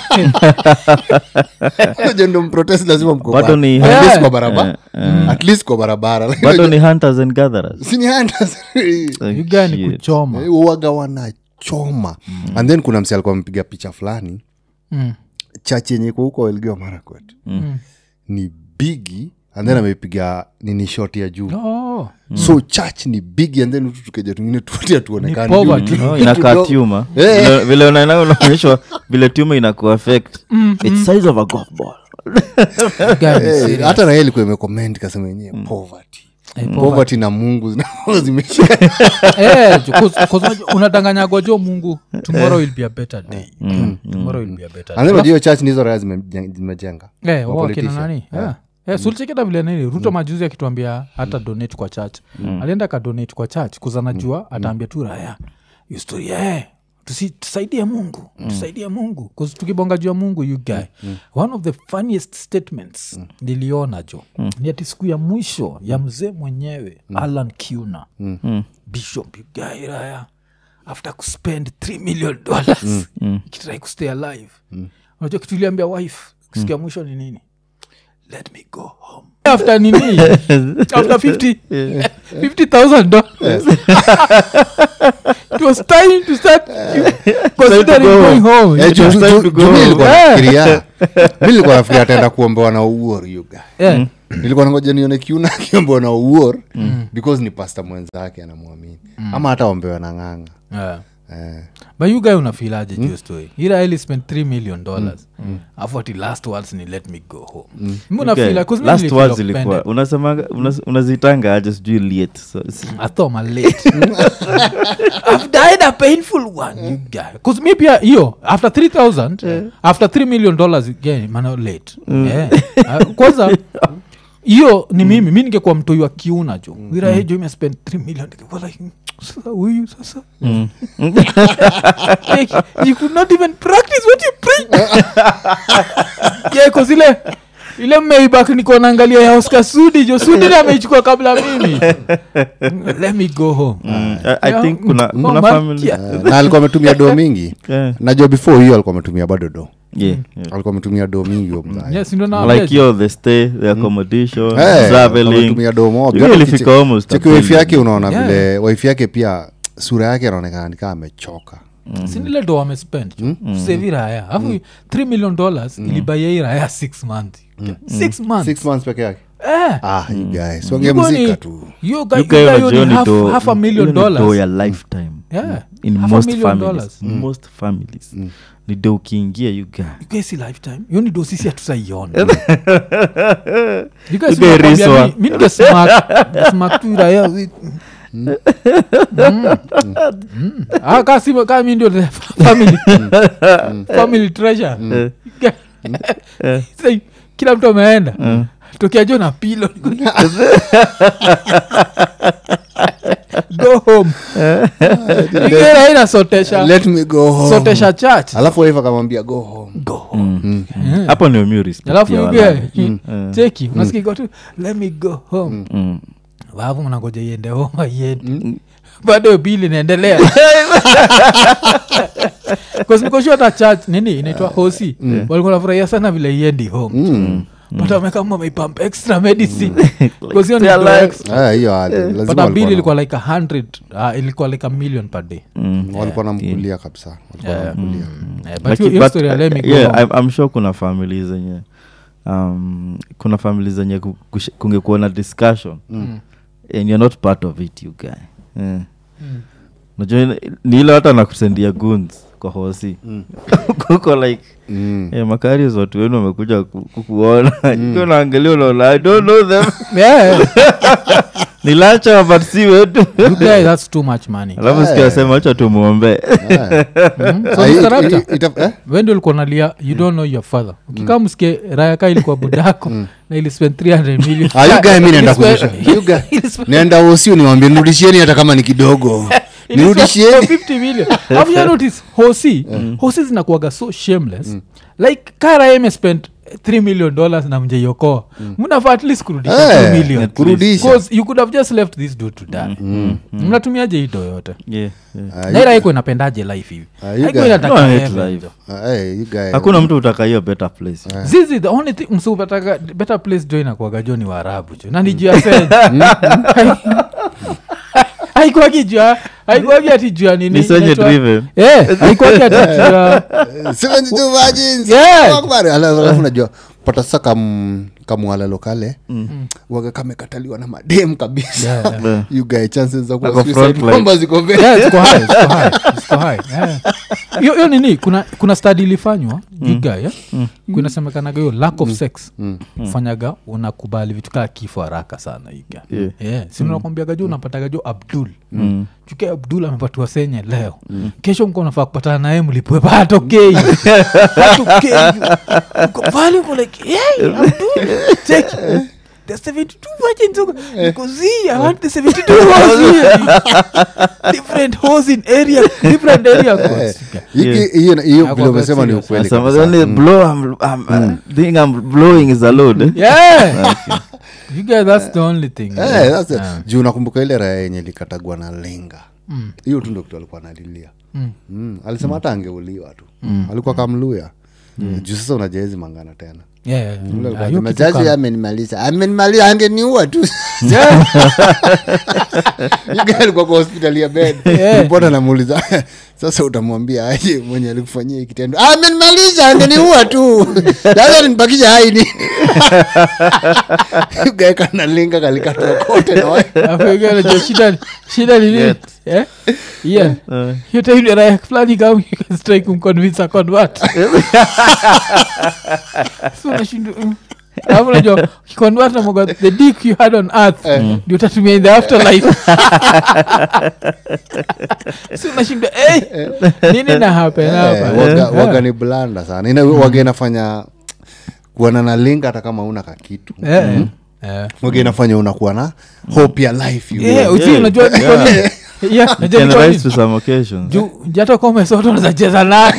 Unajua ndo mprotest lazima mko Bado kwa- ni- at least Yeah. kwa barabara at least kwa barabara bado ni hunters and gatherers sini hunters. Like you guy ni shit. kuchoma Eh, uwaga wanachoma and then kuna msi alikuwa amepiga picha fulani Mm, chachi yenye iko huko elgeo marakwet mm. ni bigi and then amepiga nini shot ya juu Oh, so church ni bigi and then utu tukeja tungine tutia tuonekani Ni poverty. juu. Oh, inakaa Kidogo. tuma Eh. Vile- vile unaenda unaonyeshwa vile tuma inakuaffect its size of a golf ball you guy ni Eh, serious. hata naye ilikuwa imekoment kasema yenyewe poverty Eh, poverty. poverty na mungu zina- zimeshika Eh, jo, 'cause- 'cause unajua- unadanganyagwa jo mungu tomorrow will be a better day tomorrow will be a better And then unajua hiyo church ni hizo raya zime- zimejenga Eh, Wa wao akina politician. nani yeah. Yeah, sulicheketa vile nini ruto majuzi akituambia hata donate kwa church alienda kadonate kwa church kuzanajua ataambia tu raya hiyo story eh, tusi, tusaidie mungu tusaidie mungu 'Cause tukibonga juu ya mungu you guy one of the funniest statements niliona jo ni ati siku ya mwisho ya mzee mwenyewe alan kuna bishop you guy raya after kuspend 3 million dollars ikitrai kustay alive unajua kitu iliambia wife siku ya mwisho ni nini let me go home after nini after 50 50000 dollars it was time to start considering go going home Eh, ju- It's ju- time ju- to ju- go. mi nilikuwa Eh. nafikiria mi nilikuwa nafikiria ataenda kuombewa na uor yuga yeah. nilikuwa nangoja nione kiuna akiombewa na uor because ni pasta mwenzake anamwamini ama hata ombewa na ng'anga Yeah. eh. but you guy unafilaje mm. juu story iraeli spent 3 million dollars afu ati last words ni let me go home mm. Okay, unafila 'cause mi last nilifeel words offended. ilikuwa unasemaga unas- unazitanga aje sijui liet so, s- I thought I'm late. I've died a painful one, you guy. Because maybe uh, hiyo after 3000 after 3 million dollars again mana late yeah. Uh, kwanza hiyo ni mimi mi ningekuwa mtoi wa kiuna jo wirahejo imespend 3 million ningekuwa like "Mm, sasa huyu sasa like, you could not even practice what you preach yeah, 'cause ile ile maybak niko naangalia ya oscar sudi jo sudi na ameichukua kabla mimi let me go home Mm, I, I Yeah. think kuna, Mm. kuna Oh, man, family yeah. Eh, na alikuwa ametumia do mingi Yeah, najua before hiyo alikuwa ametumia bado do yeah, yeah. alikuwa ametumia do mingi huyo mzaya. yes ndo naambia like yo the stay the accommodation Eh, alikuwa traveling ametumia do mob. Hiyo Hata ilifika ukiche- almost a cheki wife billion. yake unaona Yeah. vile wife yake pia sura yake anaonekana nikaa amechoka sindile do amespend sevi raya afu 3 million dollars ilibaia hii raya 6 months 6 months six months peke yake eh ah you guys Ilikuwa ni- wangemzika tu hiyo guy- You hiyo guy guy unajua ni ni half- do- half a million hiyo ni do dollars ya lifetime Yeah. in Half a most million families dollars. most families ni do ukiingia you guy You guys see lifetime hiyo ni do sisi hatusaiona You guys You guys unakwambia riswa. mi- mi ningesmak- smak tu raya wi- Ah, ka si- ka mi ndio the family family treasure Say, kila mtu ameenda tokea jo na pilo go home Ingine haina sotesha let me go home sotesha church alafu wife akamwambia go home go home hapo ndio mi respect alafu ya ige walai. cheki unasikika tu let me go home Mm. wavu mnangoja iende homa iende bado bili inaendelea kasnikoshua hata church nini inaitwa hosi walikuwa nafurahia sana vile iendi home but wamekama wameipump extra medicine Because hiyo ni Their do lives. extra. Ah, hiyo hali lazima but a bill walikuwa na- ilikuwa like a hundred uh, ilikuwa like a million per day Mm. walikuwa namkulia kabisa walikuwa Yeah. namkulia Eh, but Laki- hiyo- hiyo but, story ya let me go yeah, home. I'm, I'm sure kuna famili zenye um, kuna famili zenye ku- kush- kungekuwa na discussion and you're not part of it you guy yeah. najua ni- ni ile hata nakusendia guns kwa hosi kuko like Mm. yeah, makarios watu wenu wamekuja ku- kukuona ikiwa naangalia unaona i don't know them Yeah. ni lacha but si wetu You guys, that's too much money alafu sikiasema acha tumwombee Ah. Mm. So, Ah, Mr. it- Raptor, it- it- eh? wende ulikuwa nalia you don't know your father ukikaa msikie rayaka ilikuwa budako na ili spend 300 million Ah, you guy mi naenda Ili spend- kurudisha. You guy- ili spend- nenda usiu niwambie nirudishieni hata kama ni kidogo ili spend nirudishieni 50 million Alafu you notice hosi hosi zinakuaga so shameless like kara imespend 3 million dollars na mjeiokoa mnafaa at least kurudisha Eh, 2 million kurudisha. Because you could have just left this dude to die mnatumiaje hii do yote yeah, yeah. Ah, naira iko inapendaje life hivi Ah, you Haiko guy- inataka No, I hate heaven, life. jo. ah, eh, you guy- hakuna mtu utaka hiyo better place zizi the only thing msupataka better place jo inakuaga jo ni waarabu jo na ni juu ya seja haikuagi jua haikuagi ati jua nini ni senye inaitwa- driven Eh, haikuagi ati jua 72 virgins. Yeah. Akbar. Ala- alafu najua pata sa kam kamwalalo kale waga kamekataliwa na madem kabisa Yeah, Yeah. you guy chances za kuwa Ako suicide front line. bomber ziko very- Yeah, ziko high, ziko high, ziko high, yeah. hiyo hiyo nini kuna kuna stadi ilifanywa igaya kunasemekanaga hiyo lack of sex fanyaga unakubali vitu kaa kifo haraka sana iga Yeah. yeah. sinakwambiaga jo unapataga jo abdul chukia abdul amepatiwa senye leo kesho mko nafaa kupatana naye mlipwe patokei patokei Uko pale uko like hey, abdul check the 72 virgins uko uko zi i want the 72 hoes here different hoes in area different area codes Hiki- Yeah. hiyo hiyo Hakuwa vile umesema ni serious. ukweli Some of kabisa. the only blow I'm, I'm, uh, thing I'm blowing is a load eh? yeah you guys that's the only thing Eh, that's it. Yeah. juu nakumbuka ile raya yenye likatagwa na lenga hiyo tu ndo kitu alikuwa analilia mm. alisema hata angeuliwa tu alikuwa kamluya juu sasa unajaezi mangana tena Yeah, yeah, yeah. Yule Ah, alikuwa hiyo anasema, kitu jaji kama- amenimaliza amenimaliza angeniua tu Yeah. Yule guy alikuwa kwa hospitali ya bed Yeah. ripota namuuliza sasa utamwambia aje mwenye alikufanyia hii kitendo amenimaliza angeniua tu sasa nibakisha hai ni gae kanalinga kalikatwa kote na wa- Alafu hiyo unajua shida ni- shida ni nini Yet. Eh? Yeah. Uh, hiyo time ndio raya fulani kama ikastrai kumconvince aconvert so unashindwa mm. alafu unajua ukiconvert na moga the dick you had on earth ndio utatumia in the afterlife so unashindwa hey, nini na happen hapa Eh, waga, Yeah. waga ni blanda sana Ina, waga inafanya kuona na linga hata kama una kakitu Eh, eh. waga inafanya unakuwa na hope ya life you Yeah, know. uzi, unajua ni kwa nini? Yeah, unajua can ni kwa rise nini? to some occasions juu jata komesoto nazacheza nayo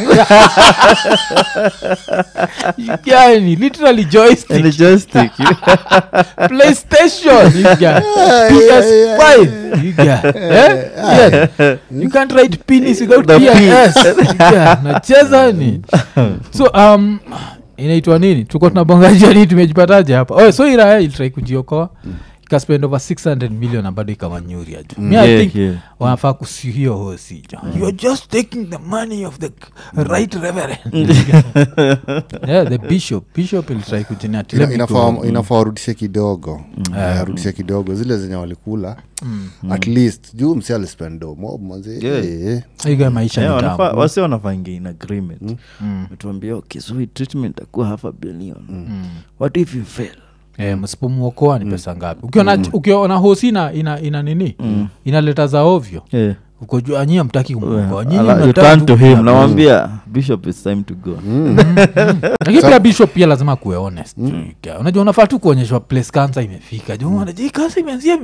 yani literally joystick and the joystick playstation you got ps5 you got eh? yeah. you can't write penis without The P. ps yeah. nacheza ni so um inaitwa nini tuko tunabongaja nini tumejipataje hapa oh, so iraya ilitrai kujiokoa ikaspend over 600 million na bado ikawa nyuria ju mi i Yeah, think yeah. wanafaa kusihiyo hosi jo youare just taking the money of the right reverend yeah the bishop bishop ilitrai Ina- kujiniatilia inafaa inafaa warudishe kidogo Eh, warudishe kidogo zile zenye walikula at least juu msi alispendo mob manzi Yeah. eh. iga maisha Yeah, ni wanafaa- tamu wasi wanafangia in agreement metuambia okay so hii treatment akuwa half a billion what if you fail Eh, msipomwokoa ni pesa ngapi ukiona ukiona hosi ina, ina, ina nini inaleta za ovyo Yeah. ukojua nyie mtaki kumwokoa nyinyi Ala- you mnataka turn tu to him kunyama. nawambia bishop it's time to go lakini pia bishop pia lazima kuwe honest Ika- unajua unafaa tu kuonyeshwa place cancer imefika Juu unajua hii cancer imeanzia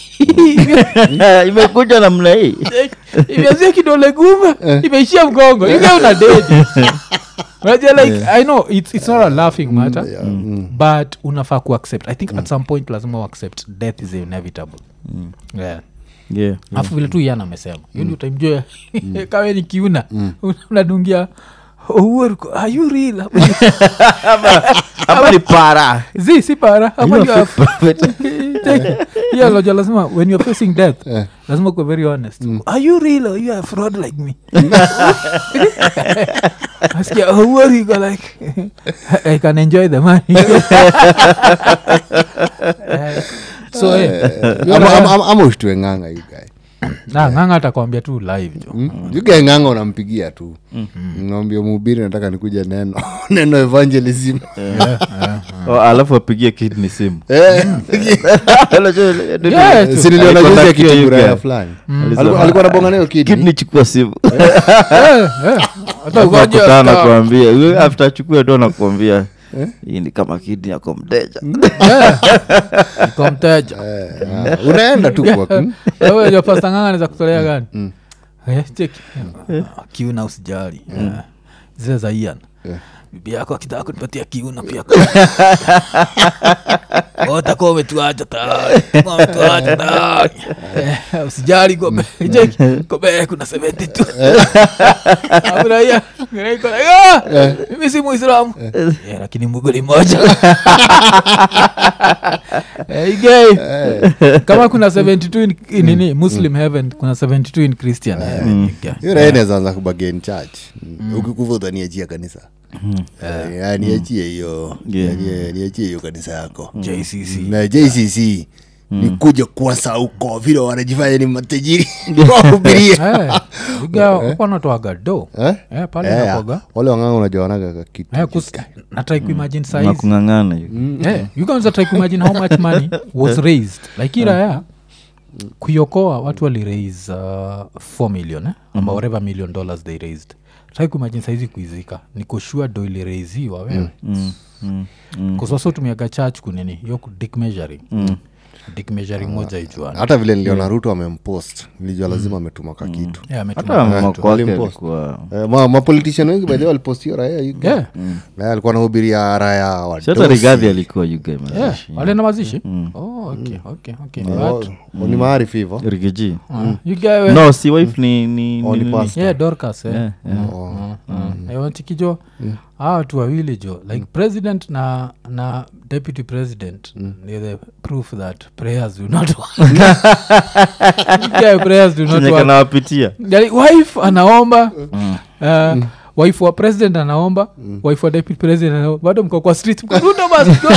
imekuja namna hii imeanzia kidole gumba imeishia mgongo ike una dedi unajua like i know it's, it's not a laughing matter but unafaa kuaccept i think at some point lazima uaccept death is inevitable yeah yeah. afu vile tu yana amesema hiyo ndio utamjua kawe ni kiuna unadungia Uhuru, are you real ama ni para zi si para ama You you are are fake prophet. yeah loja lazima when you're facing death lazima kuwa very honest are you real or you are a fraud like me askia oh, what you go like i can enjoy the money Eh, so eh, Ama- ama- ama- ama ushtue ng'anga you guy na ng'anga atakwambia tu live jo Mm. You guy ng'anga unampigia tu naambia mhubiri nataka nikuja neno neno evangelism Oh, alafu apigie kidney simu Eh, Yeah, tu. si niliona Alikuwa juzi na akitu kitu buraya you guy. fulani Alisema, Alikuwa- alikuwa nabonga nayo kidney. kidney chukua simu Eh, eh. Hata ugonjwa akutana sta- kuambia Huyo after achukue ndo nakuambia hii ni kama kidney yako mteja iko mteja Eh, ah, unaenda tu kwa mm. Wewe pasta nganga naweza kutolea gani Eh, cheki Ah, kiuna usijali Eh, zile za ian bibi yako akitaka kunipatia kiuna pia utakuwa umetuacha tayari Utakuwa umetuacha tayari Eh, usijali gobe cheki gobe kuna sementi tu Afurahia. Iko like, "Ah, mimi si muislamu Eh, lakini muguli moja Eh, igei. kama kuna 72 in, in nini muslim heaven kuna 72 in christian heaven igei. hiyo raha inawezaanza kubagain church ukikuva utaniachia kanisa Eh, ah, niachie hiyo Yeah. niachie- niachie hiyo kanisa yako JCC. na jcc ni kuja kuwasa huko vile wanajifanya ni matajiri wahubirie Eh, iga wapanatoaga do Eh? Eh, pale Eh, nakoga wale wang'anga unajua wanaga kitu Eh, kus- natrai kuimagine saizi nakungangana hiyo. Eh, you guys are try kuimagine how much money was raised like iraya kuiokoa watu wali raise uh, 4 million eh? ama whatever million dollars they raised try kuimagine saizi kuizika nikoshua do iliraisiwa wewe Mm, mm, mm. kuswasa utumiaga church kunini hiyo ku- dick measuring dick measuring moja ijuani hata vile niliona ruto amempost nilijua lazima ametuma ka kitu yeah, ametuma hata kwa mama watu. kwake Walimpost. alikuwa Eh, ma- mapolitician wengi baadhi walipostio raya you guy. Yeah. Eh, alikuwa nahubiria raya Si hata rigadhi alikuwa yuga Yeah, wale na mazishi oh, okay, okay, okay. But, ni maarifu hivo rigiji uh, you guy- no si wife ni ni, Oh, ni, ni ni, pastor. yeah, dorcas eh. Yeah, yeah. wantikijo hawa watu wawili jo like president na na deputy president ni the proof that prayers do not work yeah, prayers do not Chenye work kanawapitia Yani, wife anaomba uh, wife wa president anaomba wife wa deputy president anaomba bado mko kwa street mko ruto basi go.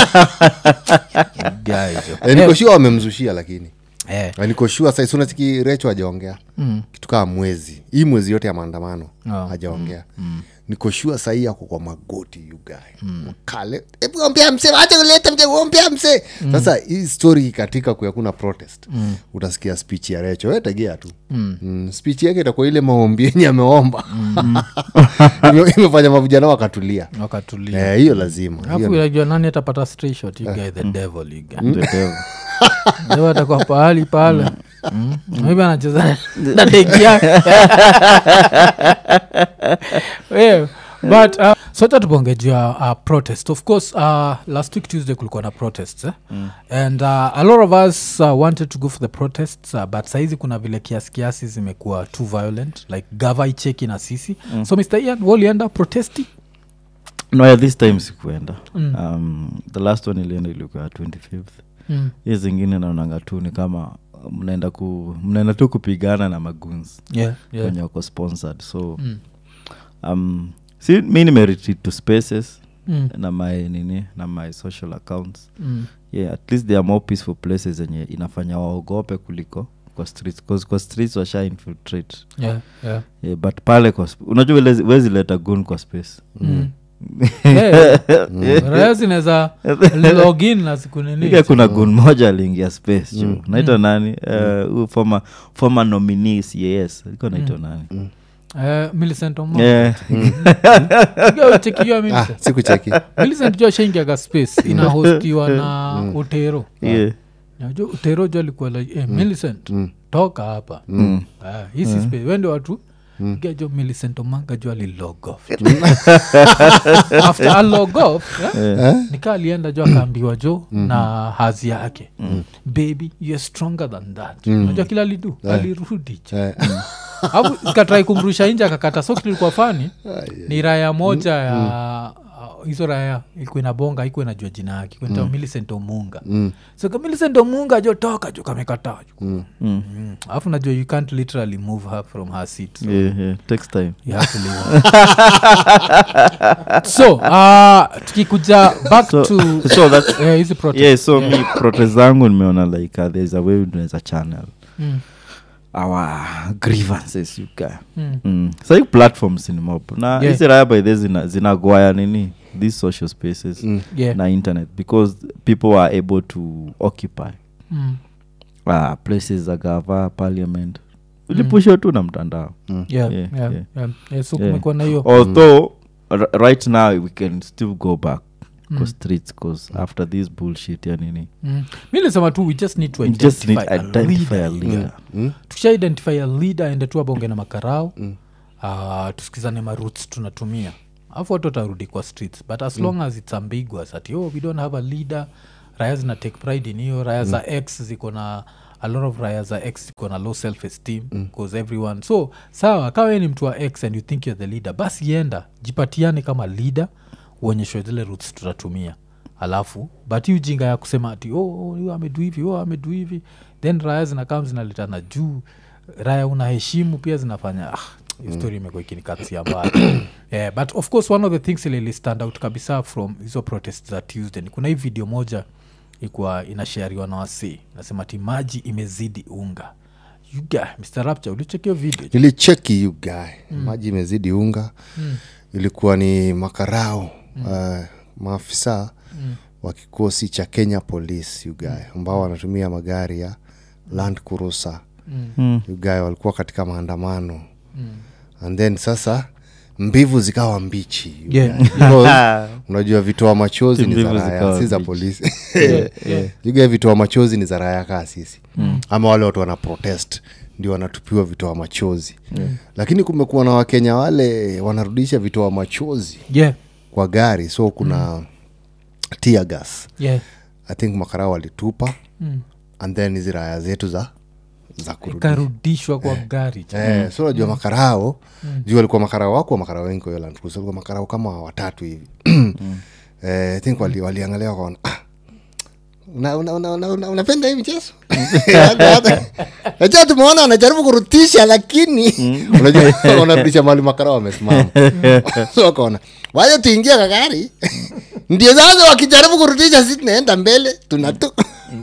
Guy, jo. Eh, niko sure wamemzushia lakini Eh, Eh, niko sure sasa unachiki recho hajaongea kitu kaa mwezi hii mwezi yote ya maandamano Oh. hajaongea niko sure sahii ako kwa magoti yugae kale hebu ombea mse acha kuleta mse ombea mse sasa hii story katika kuyakuna protest utasikia speech ya recho we tegea tu mm. speech yake itakuwa ile maombi yenye ameomba Ime- imefanya mavijana wakatulia wakatulia Eh, hiyo lazima alafu Hiyo- unajua nani atapata straight shot you guy the devil you guy The devil. Leo atakuwa pahali pale Mm. maybe anacheza na deki yake Yeah, but uh, sote tubongejia uh, protest of course uh, last week tuesday kulikuwa na protests eh? and uh, a lot of us uh, wanted to go for the protests uh, but saizi kuna vile kiasi kiasi zimekuwa too violent like gava icheki na sisi so mr ian walienda protesti no yeah, this time sikuenda um, the last one ilienda ilikuwa 25th mm. hiyo zingine naonanga tu ni kama mnaenda ku mnaenda tu kupigana na maguns yeah, yeah. wenye wako sponsored so um, si mi nimeretreat to spaces Mm. na my nini na my social accounts Mm. yeah at least they are more peaceful places zenye inafanya waogope kuliko kwa streets 'Cause kwa streets washa infiltrate Yeah, yeah. yeah, but pale kwa sp- unajua wezi leta gun kwa space Mm. Eh, raya zinaweza login na siku nini Ika kuna gun moja aliingia space jo naitwa nani Eh, huyu former former nominee cas iko naitwa nani Eh, Millicent Omanga. Eh, Sikia uchekiwa ah, Millicent. sikucheki Millicent jo ashaingiaga space inahostiwa na utero yeah. najua utero jo alikuwa like eh, Millicent toka hapa Ah, hii si space wende watu Sikia jo Millicent omanga jo alilog off after alog off yeah, nika alienda jo akaambiwa jo na hazi yake baby you're stronger than that najua kila alidu alirudi jo Eh, afu katrai kumrusha nje akakata so kilikuwa fani ni raya moja ya uh, hizo raya ilikuwa inabonga ikuwa inajua jina yake kuenta mm. milicent omunga mm. so ka milicent omunga jo toka jo kamekataa jo Mm. Mm. alafu najua you can't literally move her from her seat so Yeah, yeah. Takes time you have to leave her. so uh, tukikuja back So- to so that's- eh, hizi protest. yeah so mi protest zangu nimeona like uh, there's a way tunaweza channel Mm. our grievances you guy Mm. mm. sahii platforms ni mob na Yeah. hizi raya by the zina, zinagwaya nini these social spaces Yeah. na internet because people are able to occupy Mm. uh, places za gava parliament ulipushwa tu na mtandao Yeah, Yeah, yeah, yeah. yeah. Yeah, so Yeah. kumekuwa na hiyo although r- right now we can still go back Mm. mm. streets cause after this bullshit ya nini Mm. mi lisema tu we just need to we just need identify a identify leader. a leader tukisha identify a leader ende tu abonge na makarao mm. uh, tusikizane maroots tunatumia alafu watu watarudi kwa streets but as long as its ambiguous ati oh, we don't have a leader raya zina take pride in hiyo raya za x ziko na a lot of raya za x ziko na low self esteem bcause everyone so sawa kawa we ni mtu wa x and you think you're the leader basi enda jipatiane kama leader uonyeshwe zile roots tutatumia alafu but hii ujinga ya kusema ati oh, oh, huyu amedu hivi oh, amedu hivi then raya zinakam zinaletana juu raya unaheshimu pia zinafanya ah, hiyo story imekuwa ikinikatia mbaya yeah, but of course one of the things ilili stand out kabisa from hizo protest za tuesday ni kuna hii video moja ikuwa inashariwa na wasii nasema ti maji imezidi unga yuga mr rapture ulichekio video nilicheki you guy maji imezidi unga ilikuwa ni makarao uh, maafisa wa kikosi cha kenya police you guy ambao wanatumia magari ya land kurusa Mm. you guy walikuwa katika maandamano and then sasa mbivu zikawa mbichi you Yeah, guy. Because unajua vitoa machozi ni za Mbivu raya zikawa si za mbichi. polisi Yeah, yeah. iga vitoa machozi ni za raya kaa sisi ama wale watu wana protest ndio wanatupiwa vitoa machozi lakini kumekuwa na wakenya wale wanarudisha vitoa machozi yeah, kwa gari so kuna mm. tear gas yeah. i think makarao walitupa Mm. and then hizi raya zetu za za kurudisha ikarudishwa kwa gari Eh, so najua makarao juu walikuwa makarao wako makarao wengi kwa hiyo Land Cruiser, walikuwa makarao kama watatu hivi eh, I think wali, waliangalia wakaona ah, una- una- una- una- una- unapenda hii mchezo najua tumeona wanajaribu kurutisha lakini unajua wanarudisha mali makarao wamesimama so wakaona waje tuingia kagari ndio sasa wakijaribu kurutisha si tunaenda mbele tunatu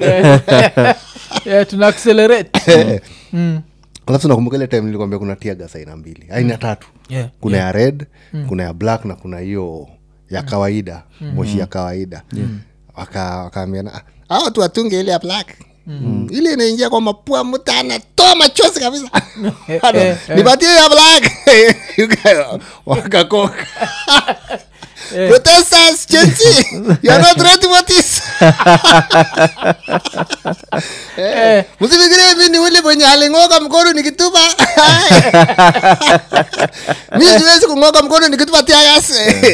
yeah, tuna accelerate mm. alafu nakumbuka ile time nilikwambia kuna tiagas aina mbili aina tatu yeah. kuna ya red kuna ya black na kuna hiyo ya kawaida moshi ya kawaida waka wakaambiana "Ah, hawa watu watunge ile ya black Mm. ile inaingia kwa mapua mtu anatoa machozi kabisa Ano, eh, eh. nipatie ya black You guys, wakakoka protesters chenzi you are not ready for this Eh, msifikirie mi ni ule mwenye aling'oka mkono nikitupa mi siwezi kung'oka mkono nikitupa tiagas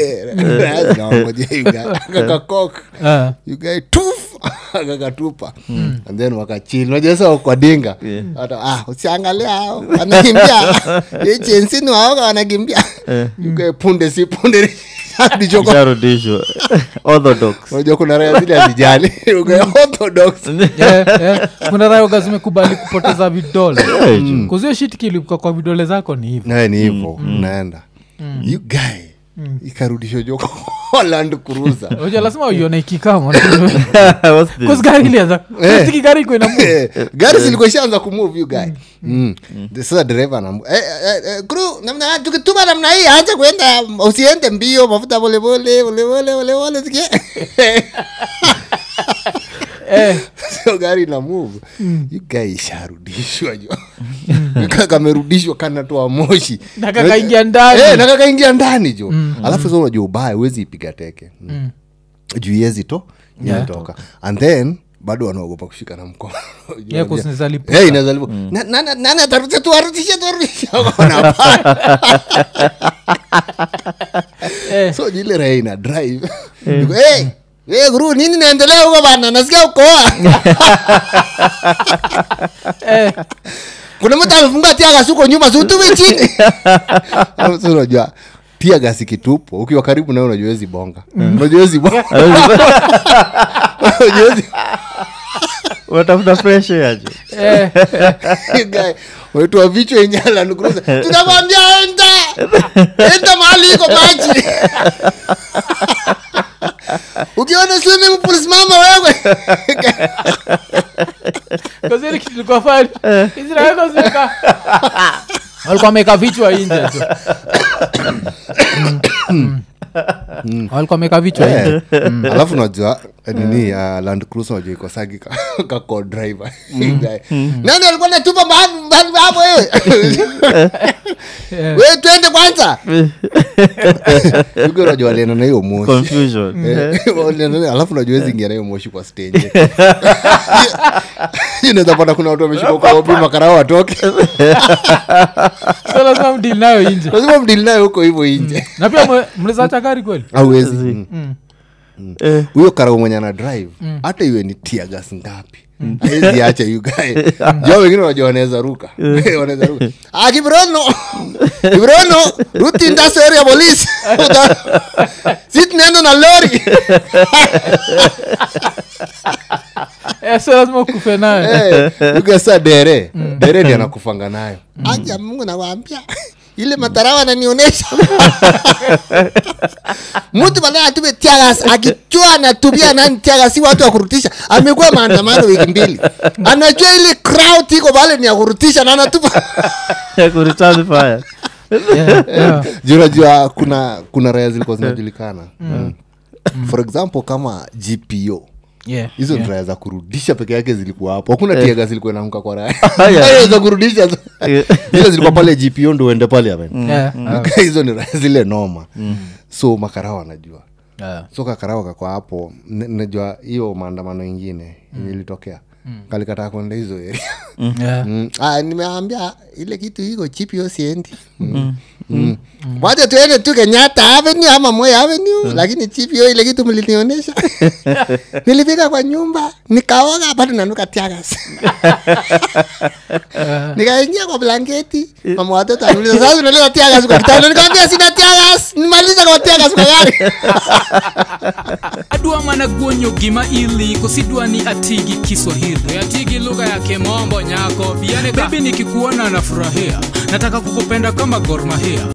kakakok ah, yugae tuf akakatupa and then wakachili najasa kwa dinga hata ah usiangalia hao wanakimbia hii chensini waoga wanakimbia yugae punde si punde ndichoko isharudishwa orthodox unajua kuna raya zile hazijali yugae orthodox yeah, yeah. kuna rayoga zimekubali kupoteza vidole kuzio shit kilipuka kwa vidole zako ni hivi naye ni hivo unaenda you guy ikarudishwa joko land cruiser Unajua lazima uione ikikama What's this? Cause gari ilianza Unatiki gari iko ina move. Eh, gari zilikuwa ishaanza kumove you guy mm. sasa dereva anam eh, eh, eh, crew, namna tukituma namna hii acha kuenda usiende mbio mafuta polepole polepole polepole sikia Eh, sio gari na move you guy isharudishwa jo Nika kamerudishwa kanatoa moshi Na kakaingia ndani. Eh, na kakaingia ndani jo alafu sasa unajua ubaya huwezi ipiga teke mm. juu iezi to inatoka and then bado wanaogopa kushika na mkono Juu Yeah, 'cause wanajua- inaweza lipuka. Eh, inaweza lipuka. Na- na- na- nani atarudisha tuwarudishe tuwarudishe Wanapaa. Eh, so jile raha ina drive Niko, hey, hey, guru nini naendelea huko bana nasikia ukoa eh, kuna mtu amefunga tiagas huko nyuma siutume chini Alafu sasa unajua tiagas ikitupwa ukiwa karibu nayo unajua wezi bonga unajua wezi bonga Unajua wezi- unatafuta fresh air jo eh. Guy, wetua vichwa yenye Land Cruiser. tunakwambia enda enda mahali iko maji ukiona swimming pool simama wewe Cause ile kitu ilikuwa fani. Hizi raha yako zinakaa. walikuwa wameka vichwa inje tu Mm. walikuwa wameka vichwa inje Eh, alafu najua nini uh, land cruiser najua iko sagi ka- kako driver Guy. nani alikuwa natupa mahali mahali hapo wewe Eh, we twende kwanza Yuko najua walienda na hiyo moshi confusion Eh, walienda na- alafu najua wezi ingia na hiyo moshi kwa stage inaweza pata kuna watu wameshuka kwa obi makarao watoke so lazima mdili nayo inje lazima mdili nayo huko hivyo inje na pia mwe- mlizacha gari kweli auwezi Mm. Eh, huyo karau mwenye ana drive hata iwe ni tiagas ngapi aezi acha yugae jo wengine wanajua wanaweza ruka wanaweza ruka ah kibrono kibrono ruti industry ya polisi si tunaenda na lori Eh, so lazima ukufe nayo Eh, yuga sa dere dere ndi anakufanga nayo aja mungu nawaambia ile matarawa ananionyesha mtu baadaye atume tiagas akichua anatumia nani tiagas si watu wa kurutisha amekuwa maandamano wiki mbili anajua ile crowd iko pale ni ya kurutisha na anatupa ya kureturn fire Yeah, yeah. juu unajua kuna kuna raya zilikuwa zinajulikana mm. for example kama gpo Yeah, hizo yeah. ni raya za kurudisha peke yake zilikuwa hapo hakuna tiaga zilikuwa inaanguka kwa raya yeah. Raya za kurudisha zile zilikuwa pale gpo ndo uende pale amen Yeah, yeah. hizo ni raya zile noma so makarao anajua Yeah. so kakarao kakwa hapo n- najua hiyo maandamano ingine mm. ilitokea kalikataa kwenda hizo area Yeah. Mm. Ah, nimeambia ile kitu iko chipio siendi mm. Mm. wacha tuende tu kenyatta avenue ama moya avenue lakini chipio ile kitu mlinionyesha nilifika kwa nyumba nikaoga bado nanuka tiagas nikaingia kwa blanketi mama watoto anauliza sasa unaleta tiagas kwa kitanda nikamwambia sina tiagas nimaliza kwa tiagas kwa gari adwa mana guonyo gima ili kosidwa ni atigi kiswahili atigi lugha ya kimombo nyako bibi nikikuona nafurahia nataka kukupenda kama gormahia